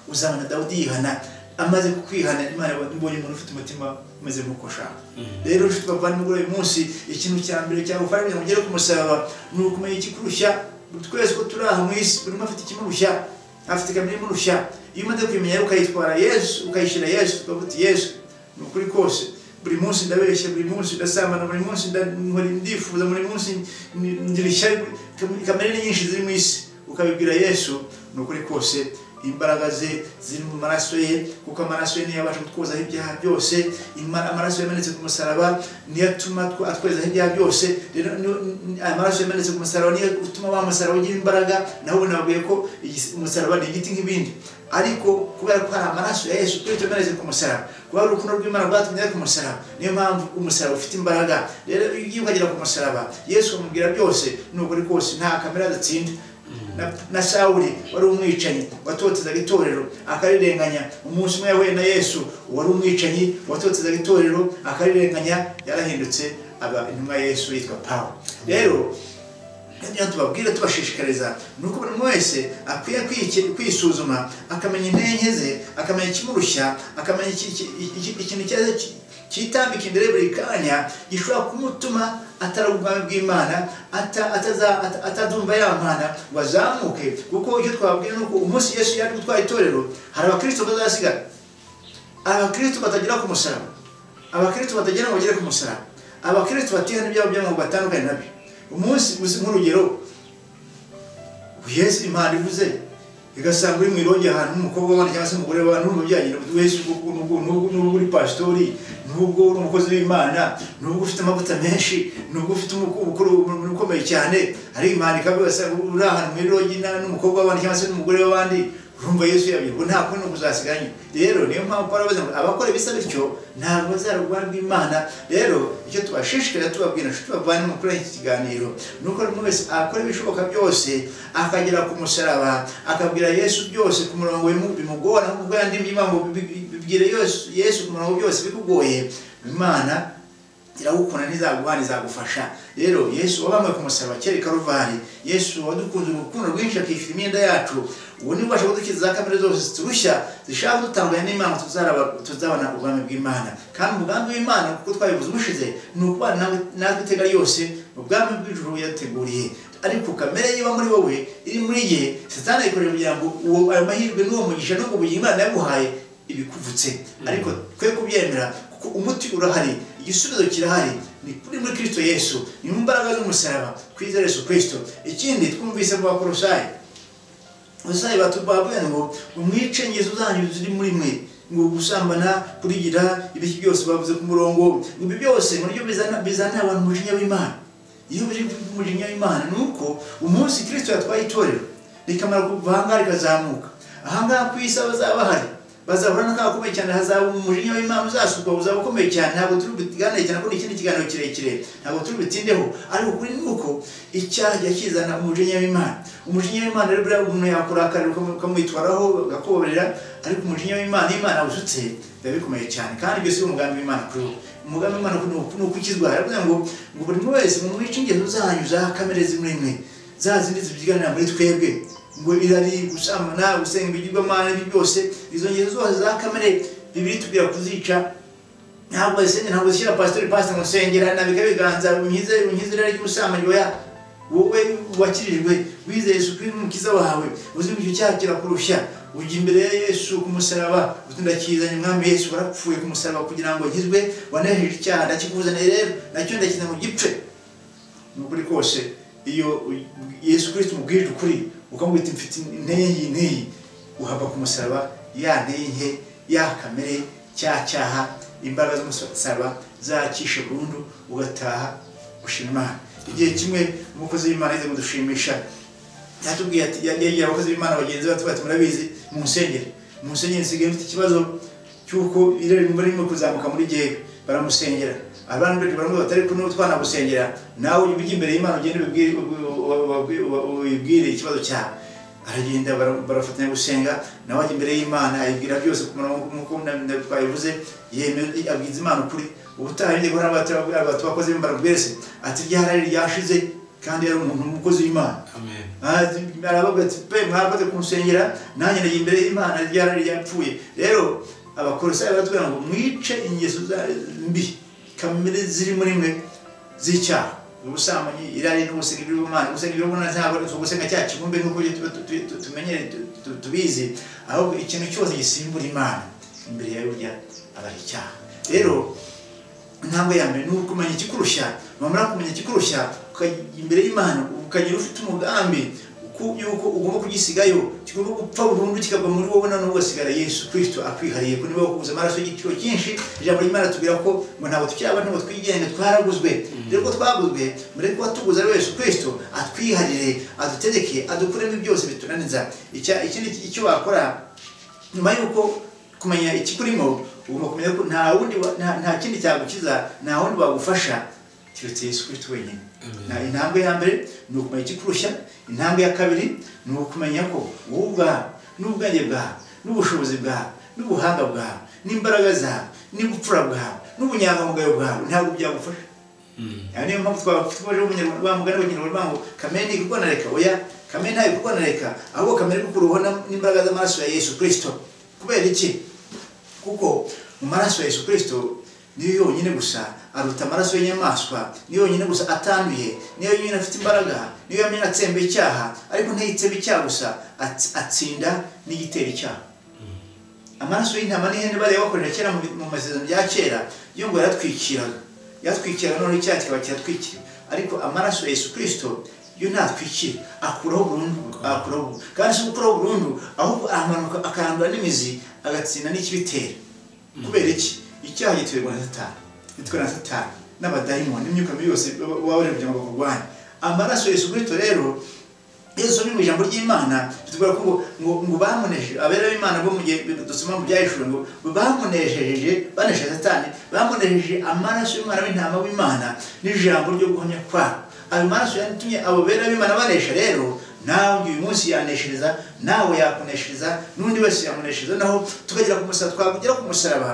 uzabona dawudi yihana amaze kwihana imana mbonye umuntu ufite umutima umeze nk'uko ushaka rero nshuti bavandimwe uyu munsi ikintu cya mbere cyagufasha kugira ngo ugere ku musaraba ni ukumenya ikikurushya twese ko turi aha mu isi buri umwe afite ikimurushya afite kamere imurushya iyo umaze kubimenya rero ukayitwara yesu ukayishyira yesu ukavuga uti yesu ni ukuri kose buri munsi ndabeshya buri munsi ndasambana buri munsi nda- nkora ndifuza buri munsi ni- ngira ishyari kamere ni nyinshi ziri mu isi ukabibwira yesu ni ukuri kose imbaraga ze ziri mu maraso ye kuko amaraso ye niyo yabasha kutwozaho ibyaha byose Ima- amaraso yamenetse ku musaraba niyo atuma tw- atwezaho ibyaha byose rero niyo- n- amaraso yamenetse ku musaraba niyo utuma wa musaraba ugira imbaraga naho ubu nababwiye ko igis- umusaraba ni igiti nk'ibindi ariko kubera ko hari amaraso ya yesu kristo yamenetse ku musaraba kuba hari urukundo rw'imana rwatumye ajya ku musaraba niyo mpamvu umusaraba ufite imbaraga rero iyo ukagera ku musaraba yesu amubwira byose ni ukuri kose nta kamera adatsinda na, na sawuli wari umwicanyi watotezaga itorero akarirenganya umunsi umwe yahuye na yesu wari umwicanyi watotezaga itorero akarirenganya yarahindutse aba intumwa ya yesu yitwa pawu rero ibyo tubabwira tubashishikariza ni uko buri umwe wese akwiye kwiki- kwisuzuma akamenya intege ze akamenya ikimurushya akamenya iki- iki- iki- ikintu icyo ari cyo ki- kitambika imbere buri kanya gishobora kumutuma atari ubwami bw'imana ata- ataza- ata- atazumva ya mpana ngo azamuke kuko icyo twababwira ni uko umunsi yesu yari gutwara itorero hari abakristo bazasigara abakristo batagera ku musaraba abakristo batagera ngo bagere ku musaraba abakristo batihana ibyabo by'amoko batandukanye nabyo umunsi uzi nk'urugero yesu imana ivuze igasanga uri mu irongera ahantu nk'umukobwa w'abana cyangwa se umugore wa n'umubyeyi wese ubwo- ubwo- n'ubwo n'ubwo uri pasitori n'ubwo uri umukozi w'imana n'ubwo ufite amavuta menshi n'ubwo ufite umuku- ubukuru umuntu ukomeye cyane ariko imana ikavuga se uri ahantu mu irongera n'umukobwa w'abana cyangwa se n'umugore w'abandi urumva yesu yabyirwa nta kundi uzasiganye rero niyo mpamvu Pawulo avuze ngo abakora bisa bityo ntabwo bazarwa rw'imana rero icyo tubashishikariza tubabwira nshuti bavandimwe kuri iki kiganiro ni uko buri umwe wese akora ibishoboka byose akagera ku musaraba akabwira yesu byose ku murongo bimu- bimugora nk'uko bwandimye imana ngo bi- bi- bibwire Yesu- yesu ku murongo byose bikugoye imana iragukunda ntizaguhana izagufasha rero yesu wabambwe ku musaraba kera i karuvali yesu wadukunze urukundo rwinshi akishyura imyenda yacu ubu niwe ubasha kudukiza za kamere zose ziturushya zishaka dutandukanye n'imana tuzaraba- tuzabona ubwami bw'imana kandi umugambi w'imana kuko twabivuze ubushize ni ukubana nawe natwe iteka ryose ubwami bw'ijuru yateguriye ariko kamere iba muri wowe iri muri ye satani ayikorera kugira ngo uwo ayo mahirwe n'uwo mugisha n'ubwo bugingo imana yaguhaye ibikuvutse ariko twe kubyemera kuko umuti urahari igisubizo kirahari ni kuri muri kirisito yesu ni mu mbaraga z'umusaraba kwizera yesu kirisito ikindi twumvise mu bakorosayi abasore batubavuye ngo umwice ngeso zanyu ziri muri mwe ngo gusambana kurigira ibiki byose bavuze ku murongo ngo ibi byose muryo bizana bizana abantu umujinya w'imana iyo biri umujinya w'imana ni uko umunsi kirisito yatwaye itorero rikamara kuva ahangaha rikazamuka ahangaha ku isi abazaba bahari bazahura n'akaga gakomeye cyane hazaba umujinya w'imana uzasukwa uzaba ukomeye cyane ntabwo turi buganire cyane ko ni ikindi kiganiro kirekire ntabwo turi butindeho ariko ukuri ni uko icyaha kijya kizana umujinya w'imana umujinya w'imana rero buriya umuntu yakurakarira ukamwitwaraho agakoborera ariko umujinya w'imana iyo imana awusutse biba bikomeye cyane kandi byose ari umugambi w'imana kuri wowe umugambi w'imana ni ukukizwa aravuga ngo ngo buri muntu wese mu mwice ingeso zanyu za kamere zimwe imwe za zindi zibyiganira muri twebwe ngo irari gusambana gusenga ibigirwamana ibyo byose izo ngeso zose za kamere bibiri tubwira kuzica ntabwo zisenge ntabwo zishyira pasitori pasita ngo sengera nabika ibiganza unkize unkize irari ry'ubusambanyi oya wowe wakirijwe wize Yesu kuri n'umukiza wawe uzi ko icyo cyaha kirakurushya ujya imbere ya Yesu ku musaraba utundakizanye umwami Yesu warapfuye ku musaraba kugira ngo nkizwe wanejeje icyaha ndakikuzaniye rero nacyo ndakiza ngo gipfe ni ukuri kose iyo Yesu Kristo umubwirije ukuri ukamwita mfite inteye inteye uhava ku musaraba ya nteye nke ya kamere cya cyaha imbaraga z'umusaraba zakishe burundu ugataha gushima imana igihe kimwe umukozi w'imana yaje kudushimisha yatubwiye ati yagiye abakozi b'imana bagenzi bacu bati murabizi mu nsengero mu nsengero nsigaye mfite ikibazo cy'uko irere imvura irimo kuzamuka muri gihe baramusengera abantu benshi baramubwira batari kumwe utwana gusengera nawe ujya imbere y'imana ugende ubibwire ikibazo cyawe aragenda barafatanya gusenga nawe ajya imbere y'imana ayibwira byose ku murongo nk'uko twabivuze yemeye abwiza imana ukuri ubutaha yongeye guhura n'abantu bakoze imibaraga mbese ati ryarari ryashize kandi yari umuntu umukozi w'imana aravuga ati pe mwabate kumusengera nanjye nagiye imbere y'imana ryarari ryapfuye rero abakorosayi baratubwira ngo mwice ingeso mbi kamere ziri muri mwe z'icyaha ubusambanyi irari n'ubusenga ibigirwamana gusenga ibigirwamana ntabwo ari ugusenga cya kibumbe nk'uko tumenyere tubizi ahubwo ikintu cyose gisimbura imana imbere yawe burya aba ari icyaha rero intambwe ya mbere ni ukumenya ikikurushya wamara kumenya ikikurushya imbere y'imana ukagira ufite umugambi yuko ugomba kugisigayo kigomba gupfa burundu kikagwa muri wowe na n'ubwo asigara yesu kirisito akwihariye ko niba wakubuze amaraso y'igiciro cyinshi ijambo ry'imana tubwira ko ngo ntabwo tukiraba ntabwo twigenga twaraguzwe rero ko twaguzwe mureke kuba tuguze ari yesu kirisito atwiharire adutegeke adukuremo byose bitunaniza ikindi icyo wakora nyuma y'uko kumenya ikikurimo ugomba kumenya ko nta wundi nta kindi cyagukiza nta wundi wagufasha keretse yesu kirisito wenyine intambwe ya mbere ni ukumenya ikikurushya intambwe ya kabiri ni ukumenya ko wowe ubwawe n'ubwenge bwawe n'ubushobozi bwawe n'ubuhanga bwawe n'imbaraga zawe n'ubupfura bwawe n'ubunyangamugayo bwawe ntabwo byagufasha niyo mpamvu twabaje umunyarwanda w'abanyarwanda ngo kamere ntikorwa na reka oya kamere ntayo ikorwa na reka ahubwo kamere kukuruho n'imbaraga z'amaraso ya yesu kirisito kubera iki kuko mu maraso ya yesu kirisito niyo yonyine gusa aruta amaraso y'inyamaswa niyo yonyine gusa atanduye niyo yonyine afite imbaraga niyo yonyine atsemba icyaha ariko ntiyitsebe icyaha gusa atsinda n'igitera icyaha amaraso y'intama n'ihene bariya bakorera kera mu masezerano bya kera yo ngo yaratwikiraga yatwikiraga noneho icyaha kikaba kiratwikira ariko amaraso ya yesu kirisito yo ntatwikira akuraho burundu akuraho kandi si gukuraho burundu ahubwo aramanuka akarandura n'imizi agatsinda n'ikibitera kubera iki icyaha gituberwa na satani bitwa na satani n'abadayimoni n'imyuka mibi yose baba bari kugira ngo bakurwanye amaraso Yesu Kristo rero Yesu ni mu ijambo ry'Imana bitubwira ko ngo ngo bamunejeje abera b'Imana bo mu gihe dusoma mu byahishura ngo bamunejeje banesheje satani bamunejeje amaraso y'umwana w'intama w'Imana n'ijambo ryo guhamya kwa ayo maraso yatumye abo bera b'Imana banesha rero nawe uyu munsi yaneshereza nawe yakuneshereza n'undi wese yamuneshereza naho tukagera ku musaraba twagera ku musaraba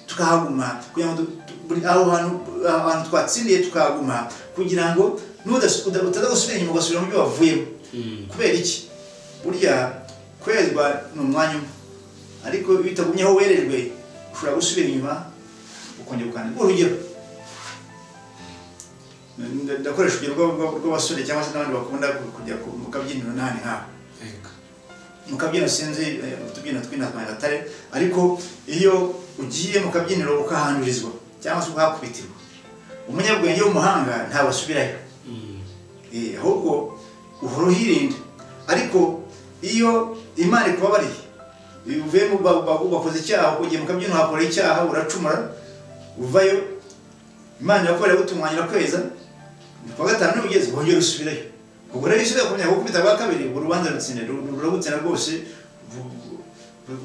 tukahaguma kugira ngo buri aho hantu twatsindiye tukahaguma kugira ngo utaza gusubira inyuma ugasubira mu byo wavuyemo kubera iki burya kwezwa ni umwanya umwe ariko iyo utagumyeho werejwe ushobora gusubira inyuma ukongera ukandika urugero ndakoresha urugero rw'abasore cyangwa se n'abandi bakunda kujya mu kabyiniro n'ahandi nk'aho mu kabyiniro sinzi utubyiniro tw'intatwa nyagatare ariko iyo ugiye mu kabyiniro ukahandurizwa cyangwa se ukahakubitirwa umunyabwenge w'umuhanga ntabwo asubirayo ahubwo uhora uhirinda ariko iyo imana ikubabariye uvuye bakoze icyaha ugiye mu kabyiniro hakora icyaha uracumura uvayo imana irakorera gutunganira kweza kuwa gatanu n'ubugezi wongera usubirayo ubwo rero iyo usubira ku myaka gukubita bwa kabiri urwo rubanza rutsinda ruragutsinda rwose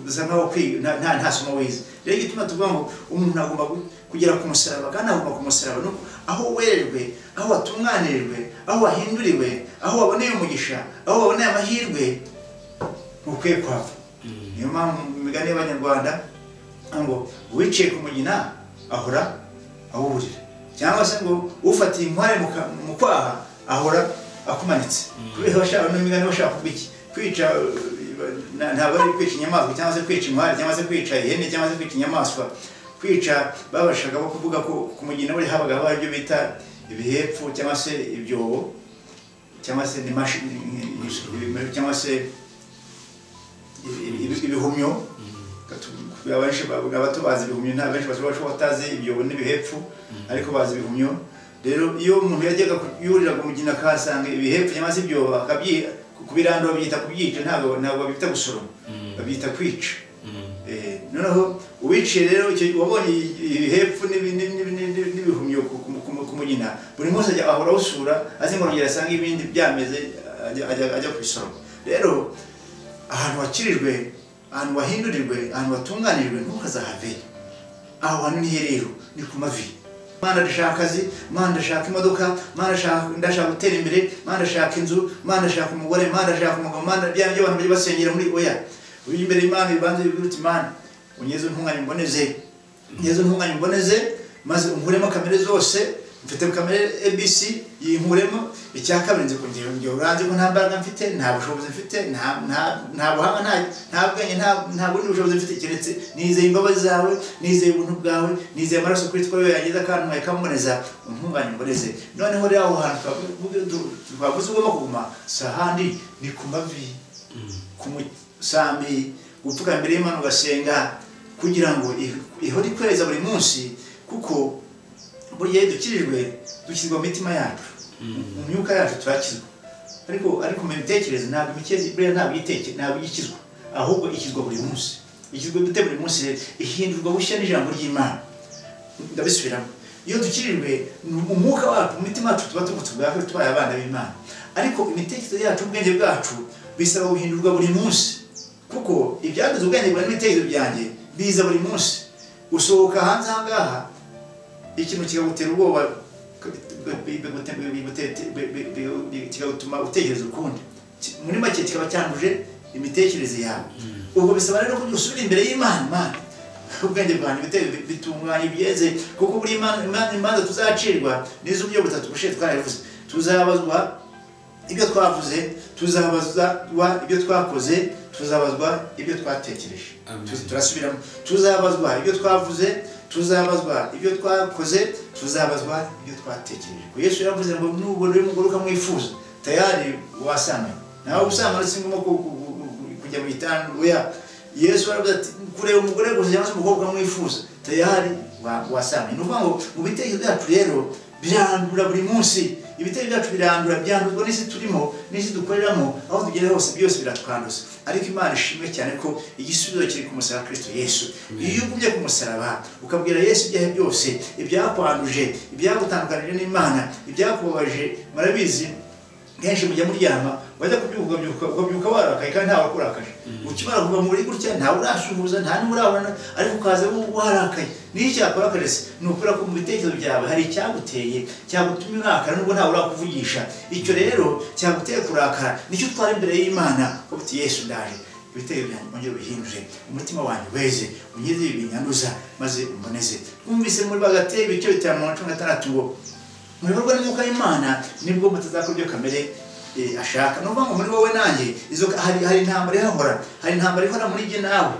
uza nkaho kwiga nta- nta nta somo wize rero igituma tuvuga ngo umuntu agomba gu- kugera ku musaraba kandi agomba ku musaraba ni uko aho wererwe aho watunganirijwe aho wahinduriwe aho waboneye umugisha aho waboneye amahirwe ntukwiye kuhava niyo mpamvu mu migani y'abanyarwanda ngo uwiciye ku mugina ahora awurira cyangwa se ngo ufatiye inkware mu ka- mu kwaha ahora akumanitse kubera bashaka no migani bashaka kuba iki kwica uh, na- ntabwo ari kwica inyamaswa cyangwa se kwica inkware cyangwa se kwica ihene cyangwa se kwica inyamaswa kwica babashaga bo kuvuga ko ku mugina buri habaga haba ibyo bita ibihepfu cyangwa se ibyobo cyangwa se n'imashi- ibi- cyangwa se ibi- ibi- ibihumyo Gatu- abenshi bavuga abatubazi ibihumyo nta benshi bashobora kuba batazi ibyobo n'ibihepfu ariko bazi ibihumyo rero iyo umuntu yajyaga ku- yurira ku mugina akahasanga ibihepfu cyangwa se ibyobo akabyi kubirandura babyita kubyica ntabwo ntabwo babita gusoroma Mm. babyita kwica Mm. Eh, noneho uwiciye rero icyo- wabonye ibihepfu n'ibi- n'ibi- n'ibi- n'ibi- n'ibihumyo ku- ku- ku- ku mugina buri munsi ajya ahora awusura azi ngo nongera asange ibindi byameze ajya- ajya ajya kubisoroma rero ahantu wakirijwe ahantu wahindurirwe ahantu watunganirijwe ntukazahave aho hantu ni he rero ni ku mavi mana ndashaka akazi mana ndashaka imodoka mana ndashaka- ndashaka gutera imbere mana ndashaka inzu mana ndashaka umugore mana ndashaka umugabo mana bya byo abantu bajya basengera muri oya uri imbere y'imana bibanza bivuga uti mana unyeze untunganye mboneze unyeze untunganye mboneze maze unkuremo kamere zose mfite kamere abc yinkuremo icya kabiri nzi kugira ngo uranze ko nta mbaraga mfite nta bushobozi mfite nta- nta- nta buhanga nta- nta bwenge nta- nta bundi bushobozi mfite keretse nizeye imbabazi zawe nizeye ubuntu bwawe nizeye amaraso kuri twawe yageza kandi nkahita mboneza untunganye mboneze noneho rero aho hantu twavuga- twavuze ugomba kuguma si ahandi ni ku mavi ku musambi gupfuka mbere y'imana ugasenga kugira ngo ih- ihore ikweza buri munsi kuko burya iyo dukirijwe dukizwa mu mitima yacu mu myuka yacu turakizwa ariko ariko mu mitekerereze ntabwo imikezi buriya ntabwo iteke ntabwo ikizwa ahubwo ikizwa buri munsi ikizwa dute buri munsi rero ihindurwa bushya n'ijambo ry'imana ndabisubiramo iyo dukirijwe ni umwuka wacu mu mitima yacu tuba tugutse ubwacu tubaye abana b'imana ariko imitekerereze yacu ubwenge bwacu bisaba guhindurwa buri munsi kuko ibyagize ubwenge bwawe n'ibitekerezo byanjye biza buri munsi usohoka hanze aha ngaha ikintu kikagutera ubwoba kikagutuma utekereza ukundi Ki- muri make kikaba cyanduje imitekerereze yawe ubwo bisaba rero ko usubira imbere y'imana imana ubwenge bwanjye bite- bitunganye byeze kuko buri imana- imana- imanza tuzacirwa n'iz'uburyo butatu bushe twarabivuze tuzabazwa ibyo twavuze tuzabazwa ibyo twakoze tuzabazwa ibyo twatekereje Amen. Tu- turasubiramo tuzabazwa ibyo twavuze tuzabazwa ibyo twakoze tuzabazwa ibyo twatekereje Ngo yesu yaravuze ngo nubona uri umugore ukamwifuza tayari wasamaye nawe usanga uretse ngombwa ku- ku- ku- ku- kujya mu gitanda oya yesu yaravuze ati kureba umugore gusa cyangwa se umukobwa ukamwifuza tayari wa- wasamaye ni ukuvuga ngo mu bitekerezo byacu rero birandura buri munsi ibitekerezo byacu birandura byandurwa n'isi turimo n'isi dukoreramo aho tugeze hose byose biratwanduza ariko imana ishimwe cyane ko igisubizo kiri ku musaraba wa kirisito yesu iyo ugumye ku musaraba ukabwira yesu ibyaha byose ibyakwanduje ibyagutandukanije n'imana ibyakubabaje murabizi kenshi mujya muryama wajya kubyuka ukabyuka- ukabyuka warakaye kandi ntawe akurakaje ukimara kuva mu buri gutya ntawe urasuhuza nta n'umwe urabona ariko ukaza wo warakaye niyo icyakora se ni ukubera ko mu bitekerezo byawe hari icyaguteye cyagutumye urakara nubwo ntawe urakuvugisha icyo rero cyaguteye kurakara nicyo utwara imbere y'imana uvuga uti yesu ndaje ibitero byanjye ongera ubihindure umutima wanjye weze unyeze ibi binyanduza maze umboneze twumvise muri bagate ibice bitanu mirongo cumi na gatandatu ngo muyoborwa n'umwuka w'imana nibwo mutazakora ibyo kamere eh, ashaka ni ukuvuga ngo muri wowe nanjye izo hari hari intambara ihahora hari intambara ihora muri jye nawe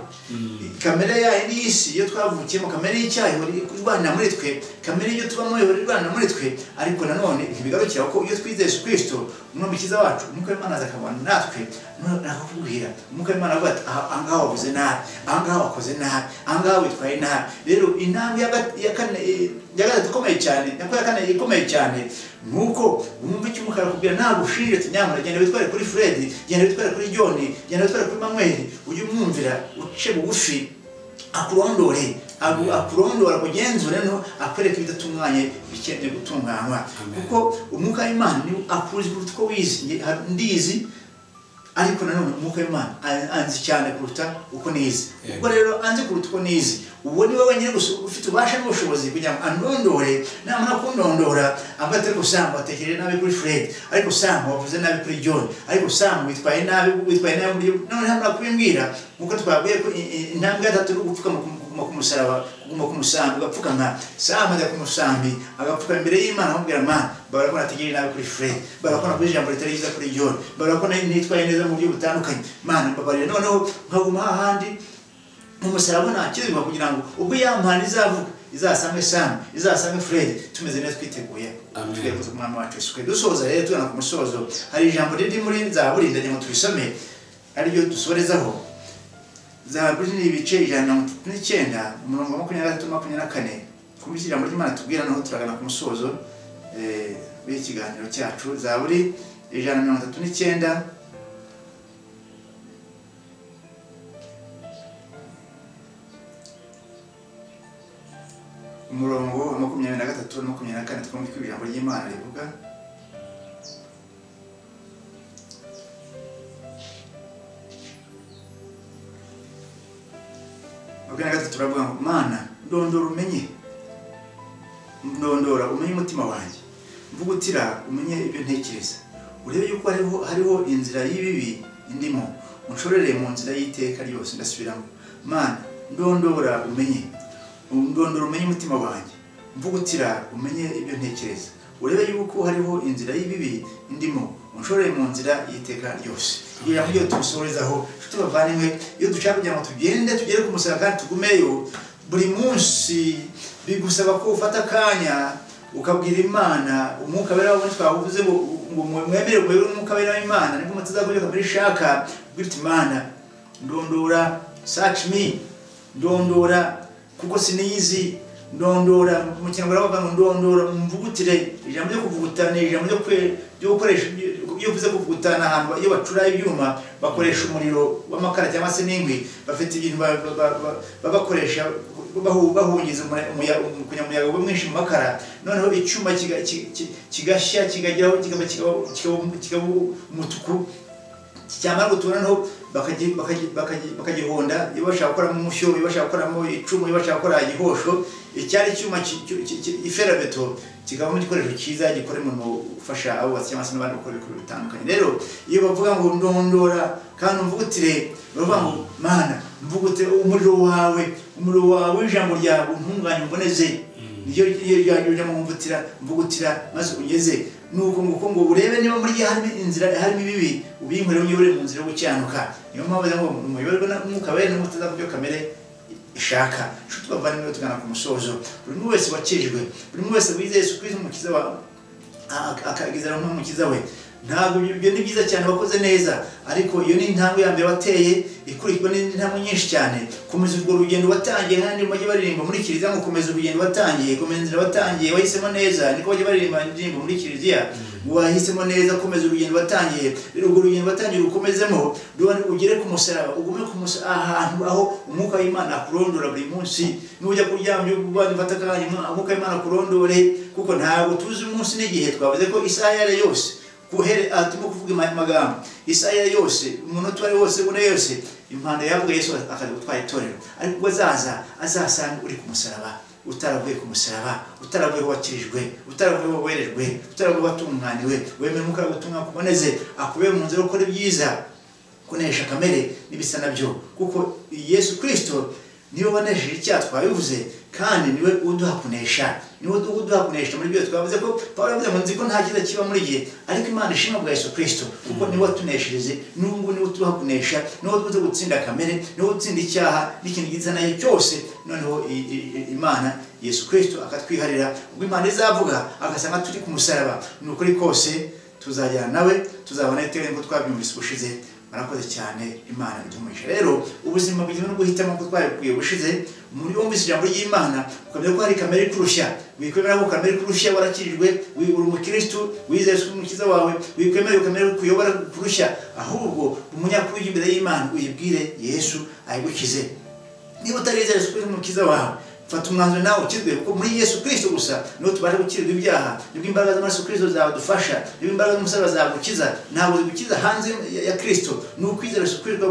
kamere yayo n'iy'isi iyo twavukiyemo kamere y'icyaha ihora irwanira muri twe kamere iyo tubamo ihora irwanira muri twe ariko nanone ntibigarukira ko iyo twizeye Yesu kirisito umwe mukiza wacu umwuka w'imana aza akabana natwe noneho akakubwira umwuka w'imana avuga ati "Aha- ahangaha wavuze nabi ahangaha wakoze nabi ahangaha witwaye nabi rero intambwe ya gat- ya kane eh, ya gatatu ikomeye cyane nyakora ya kane ikomeye cyane ni uko wumva icyo umukara akubwira ntabwo ushinje ati nyamara genda witware kuri fred genda witware kuri john genda witware kuri manuel ujye umwumvira uce bugufi akurondore agu- akurondora akugenzure no akwereka ibidatunganye bikeneye gutunganywa Amen. kuko umwuka w'imana niwe akurizwa uruta uko wizi Nge- hari- ndizi ariko nanone umwuka w'imana a- anzi cyane kuruta uko nizi ubwo rero anzi kuruta uko nizi uwo ni wowe nyine gusa ufite ububasha n'ubushobozi kugira ngo andondore namara kundondora ambaye atari gusanga atekereye nabi kuri fred ariko usanga wavuze nabi kuri john ariko usanga witwaye nabi witwaye nabi kuri none namara kubimbwira nk'uko twabwiye ko i- i- intambwe ya gatatu ari ugupfukama ku- kuguma ku musaraba kuguma ku musambi ugapfukama sama ajya ku musambi agapfukama imbere y'imana amubwira mana barabona ko nategereye nabi kuri fred barabona ko navuze ijambo ritari ryiza kuri john barabona ko nitwaye neza mu buryo butandukanye mana mbabarira noneho nkaguma hahandi umusaraba nta kizima kugira ngo ubwo yampana izavuga izasange sam izasange fred tumeze neza twiteguye Amen. tweguze umwami wacu yesu Kristo. dusoza rero tugana ku musozo hari ijambo riri muri zaburi ndagira ngo turisome ariryo dusorezaho zaburi ni ibice ijana na mirongo itatu n'icyenda umurongo wa makumyabiri na gatatu makumyabiri na kane kumva ijambo ry'imana tubwira naho turagana ku musozo eh, w'iki kiganiro cyacu zaburi ijana na mirongo itatu n'icyenda umurongo wa makumyabiri na gatatu na makumyabiri na kane twumve ko ijambo ry'imana rivuga makumyabiri na gatatu turavuga ngo mana ndondora umenye ndondora umenye umutima wanjye mvugutira umenye ibyo ntekereza urebe yuko hariho, hariho inzira y'ibibi ndimo unshorere mu nzira y'iteka ryose ndasubiramo mana ndondora umenye ndondora umenye umutima wanjye mvugutira umenye ibyo ntekereza urebe yuko hariho inzira y'ibibi ndimo unshorere mu nzira y'iteka ryose iyo jambo ryo tubisorezaho inshuti bavandimwe iyo dushaka kugira ngo tugende tugere ku musaraba kandi tugumeyo buri munsi bigusaba ko ufata akanya ukabwira imana umwuka wera wabonye twavuze ngo ngo mwemere mwere umwuka wera w'imana nibwo mutazakora kamere ishaka ubwira uti imana ndondora search me ndondora kuko siniyizi ndondora mu kinyarwanda bavuga ngo ndondora mvugutire ijambo ryo kuvuguta ni ijambo ryo kwe- ryo gukoresha iyo uvuze kuvugutana ahantu iyo bacura ibyuma bakoresha umuriro w'amakara cyangwa se n'inkwi bafite ibintu ba- ba- ba- ba- babakoresha bahu- bahungiza umuya- umuya- umu- kunyamuyaga uba mwinshi mu makara noneho icyuma kiga- ki- ki- kigashya kikageraho kikaba kikaba- kikaba kikaba umutuku cyamara gutura noneho bakagi- bakagi- bakagi- bakagihonda iyo bashaka gukoramo umushyo iyo bashaka gukoramo icumu iyo bashaka gukora igihosho icyari icyuma ki- ki- ki- ki- iferabeto kikavamo igikoresho cyiza gikora umurimo ufasha abubatsi cyangwa se n'abandi bakora ibikorwa bitandukanye rero iyo bavuga ngo ndondora kandi umvugutire baravuga ngo mana mvugutire umuriro wawe umuriro wawe w'ijambo ryawe untunganye umboneze niyo iyo ryanyu ujya mumvutira mvugutira maze ugeze nuko nguko ngo urebe niba muri iyo harimo inzira harimo ibibi ubinkorere unyobore mu nzira yo gukiranuka niyo mpamvu rero ngo muyoborwe n'umwuka wera n'umutaza ku byo kamere ishaka inshuti bavandimwe tugana ku musozo buri umwe wese wakijwe buri umwe wese wizeye Yesu Kristo umukiza wawe akagezera nk'umukiza we ntabwo ibyo ibyo ni byiza cyane wakoze neza ariko iyo ni intambwe ya mbere wateye ikurikirwa n'indi ntambwe nyinshi cyane komeza urwo rugendo watangiye kandi bajya baririmba muri kiliziya ngo komeza urugendo watangiye komeza inzira watangiye wahisemo neza niko bajya baririmba indirimbo muri kiliziya ngo wahisemo neza komeza urugendo watangiye rero urwo rugendo watangiye urukomezemo rero ugere ku musaraba ugume ku musaraba ahantu aho umwuka w'imana akurondora buri munsi nujya kuryama uvuga mfata akanya umwuka w'imana akurondore kuko ntabwo tuzi umunsi n'igihe twavuze ko isaha iyo ari yo yose kuhere aha turimo kuvuga ama- amagambo isaha iyo ari yo yose umunota uwo ari wo wose ubona yose impanda yavuga yesu akaza gutwara itorero ariko ubwo azaza azasanga uri ku musaraba utaravuye ku musaraba utaravuye aho wakirijwe utaravuye aho werejwe utaravuye aho watunganiwe wemera umwuka w'ubutumwa kuboneze akubere mu nzira yo gukora ibyiza kunesha kamere n'ibisa nabyo kuko yesu kirisito niwe wanesheje icyaha twabivuze kandi niwe uduha kunesha niwe uduha kunesha muri byo twavuze ko paul yavuze ngo nzi ko nta cyiza kiba muri jye ariko imana ishimwa bwa yesu kirisito kuko niwe watunesheje n'ubu ngubu niwe utuha kunesha niwe tuze gutsinda kamere niwe utsinda icyaha n'ikintu gisa nayo cyose noneho i- i- i- imana yesu kirisito akatwiharira ubwo imana izavuga agasanga turi ku musaraba ni ukuri kose tuzajyana nawe tuzabona iteka nk'uko twabyumvise ubushize murakoze cyane imana iduhumurije rero ubuzima bugizwe no guhitamo ko twabikwiye bushize muri wumvise ijambo ry'imana ukamenya ko hari kamere ikurushya wikwemera ko kamere ikurushya warakirijwe wi- uri umukirisitu wizeye ko umukiza wawe wikwemera ko kamere kuyobora kurushya ahubwo umunyakuri ujya imbere y'imana uyibwire yesu ayigukize niba utarizeye Yesu Kristo umukiza wawe fata umwanzuro nawe ukirwe kuko muri yesu kirisito gusa niho tubasha gukirwa ibyaha nibwo imbaraga z'amaraso kirisito zadufasha nibwo imbaraga z'umusaraba zagukiza ntabwo zigukiza hanze ya- ya kirisito ni ukwizera gukwirwa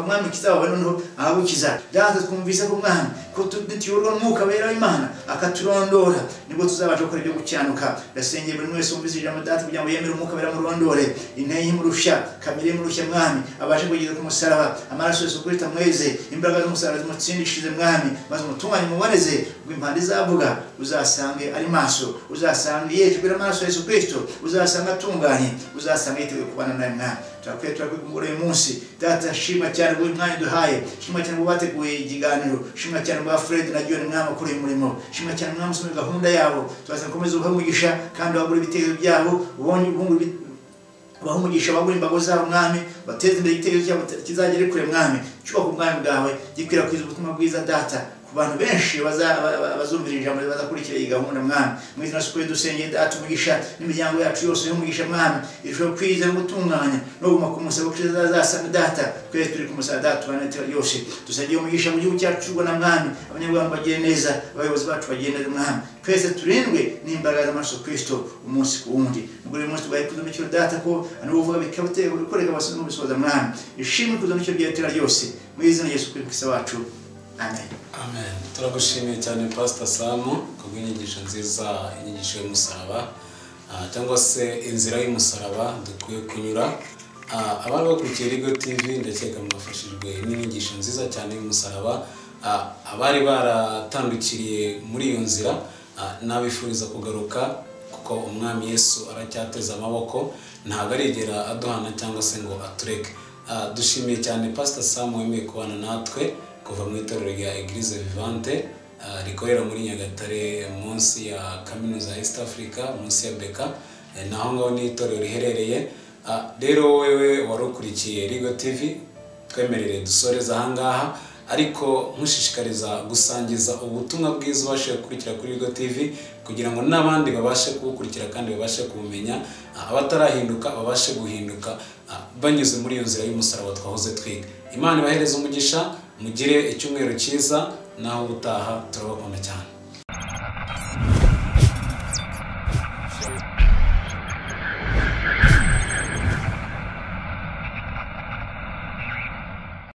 mwami kiza wawe noneho ahabukiza byanze twumvise ko mwami ko tu- nituyoborwa n'umwuka wera w'imana akaturondora nibwo tuzabasha gukora ibyo gukiranukira ndasengera buri wese wumvise ijambo dati kugira ngo yemere umwuka wera murondore intege imurusha kamere imurusha mwami abashe kugeza ku musaraba amaraso yose ukurita mweze imbaraga z'umusaraba zimutsindishirize mwami maze umutunganye mubareze ngo impande izavuga uzasange ari maso uzasange yejwe n'amaraso ya yesu kirisito uzasange atunganye uzasange yiteguye kubana nawe mwami turakwiye turakwigumura uyu munsi data shima cyane buri mwanya duhaye shima cyane ngo bateguye ikiganiro shima cyane ngo fred na john mwami ukora uyu murimo shima cyane mwami usomye gahunda yabo tubasaba gukomeza ubahe umugisha kandi wagura ibitekerezo byabo ubonye ubungura ibi- baha umugisha bagura imbago zabo mwami bateze imbere igitekerezo cyabo kizagere kure mwami cyubaka ubwami bwawe gikwirakwiza ubutumwa bwiza data ku bantu benshi baza- ba- ba- bazumvira ijambo bazakurikira iyi gahunda mwami mu izina sukuye dusengeye data umugisha n'imiryango yacu yose y'umugisha mwami irushaho kwiza no gutunganya no guma ku musaba kuko zazasanga data twese turi ku musaba data tubana iteka ryose dusengeye umugisha mu gihugu cyacu cy'u Rwanda mwami abanyarwanda bagire neza abayobozi bacu bagire neza mwami twese turindwe n'imbaraga z'amaraso kirisito umunsi ku wundi ubwo rero uyu munsi tubaye kuzamukiro data ko anubuvuga bikabuteye gukoreka abasore n'ubisoza mwami ishimwe kuzamukiro ry'itera ryose mu izina rya yesu kirisito wacu amen amen turagushimiye cyane pasita samu kubw'inyigisho nziza inyigisho y'umusaraba ah, cyangwa se inzira y'umusaraba dukwiye kunyura Ah, abari bakurikiye rigo tv ndakeka mwafashijwe n'inyigisho nziza cyane y'umusaraba Ah, abari baratandukiriye muri iyo nzira ah, nabifuriza kugaruka kuko umwami yesu aracyateze amaboko ntabwo arigera aduhana cyangwa se ngo atureke Ah, dushimiye cyane pasita samu wemeye kubana natwe kuva mu itorero rya eglise vivante ah, rikorera muri nyagatare munsi ya kaminuza ya east africa munsi ya beka Eh, naho ngaho ni itorero riherereye Ah, rero wewe wari ukurikiye rigo tv twemerere dusoreza ahangaha ariko nkushishikariza gusangiza ubutumwa bwiza ubashije gukurikira kuri Bigo TV kugira ngo n'abandi babashe kubukurikira kandi babashe kubumenya ah, abatarahinduka babashe guhinduka ah, banyuze muri iyo nzira y'umusaraba twahoze twiga imana ibahereze umugisha mugire icyumweru cyiza naho ubutaha turabakunda cyane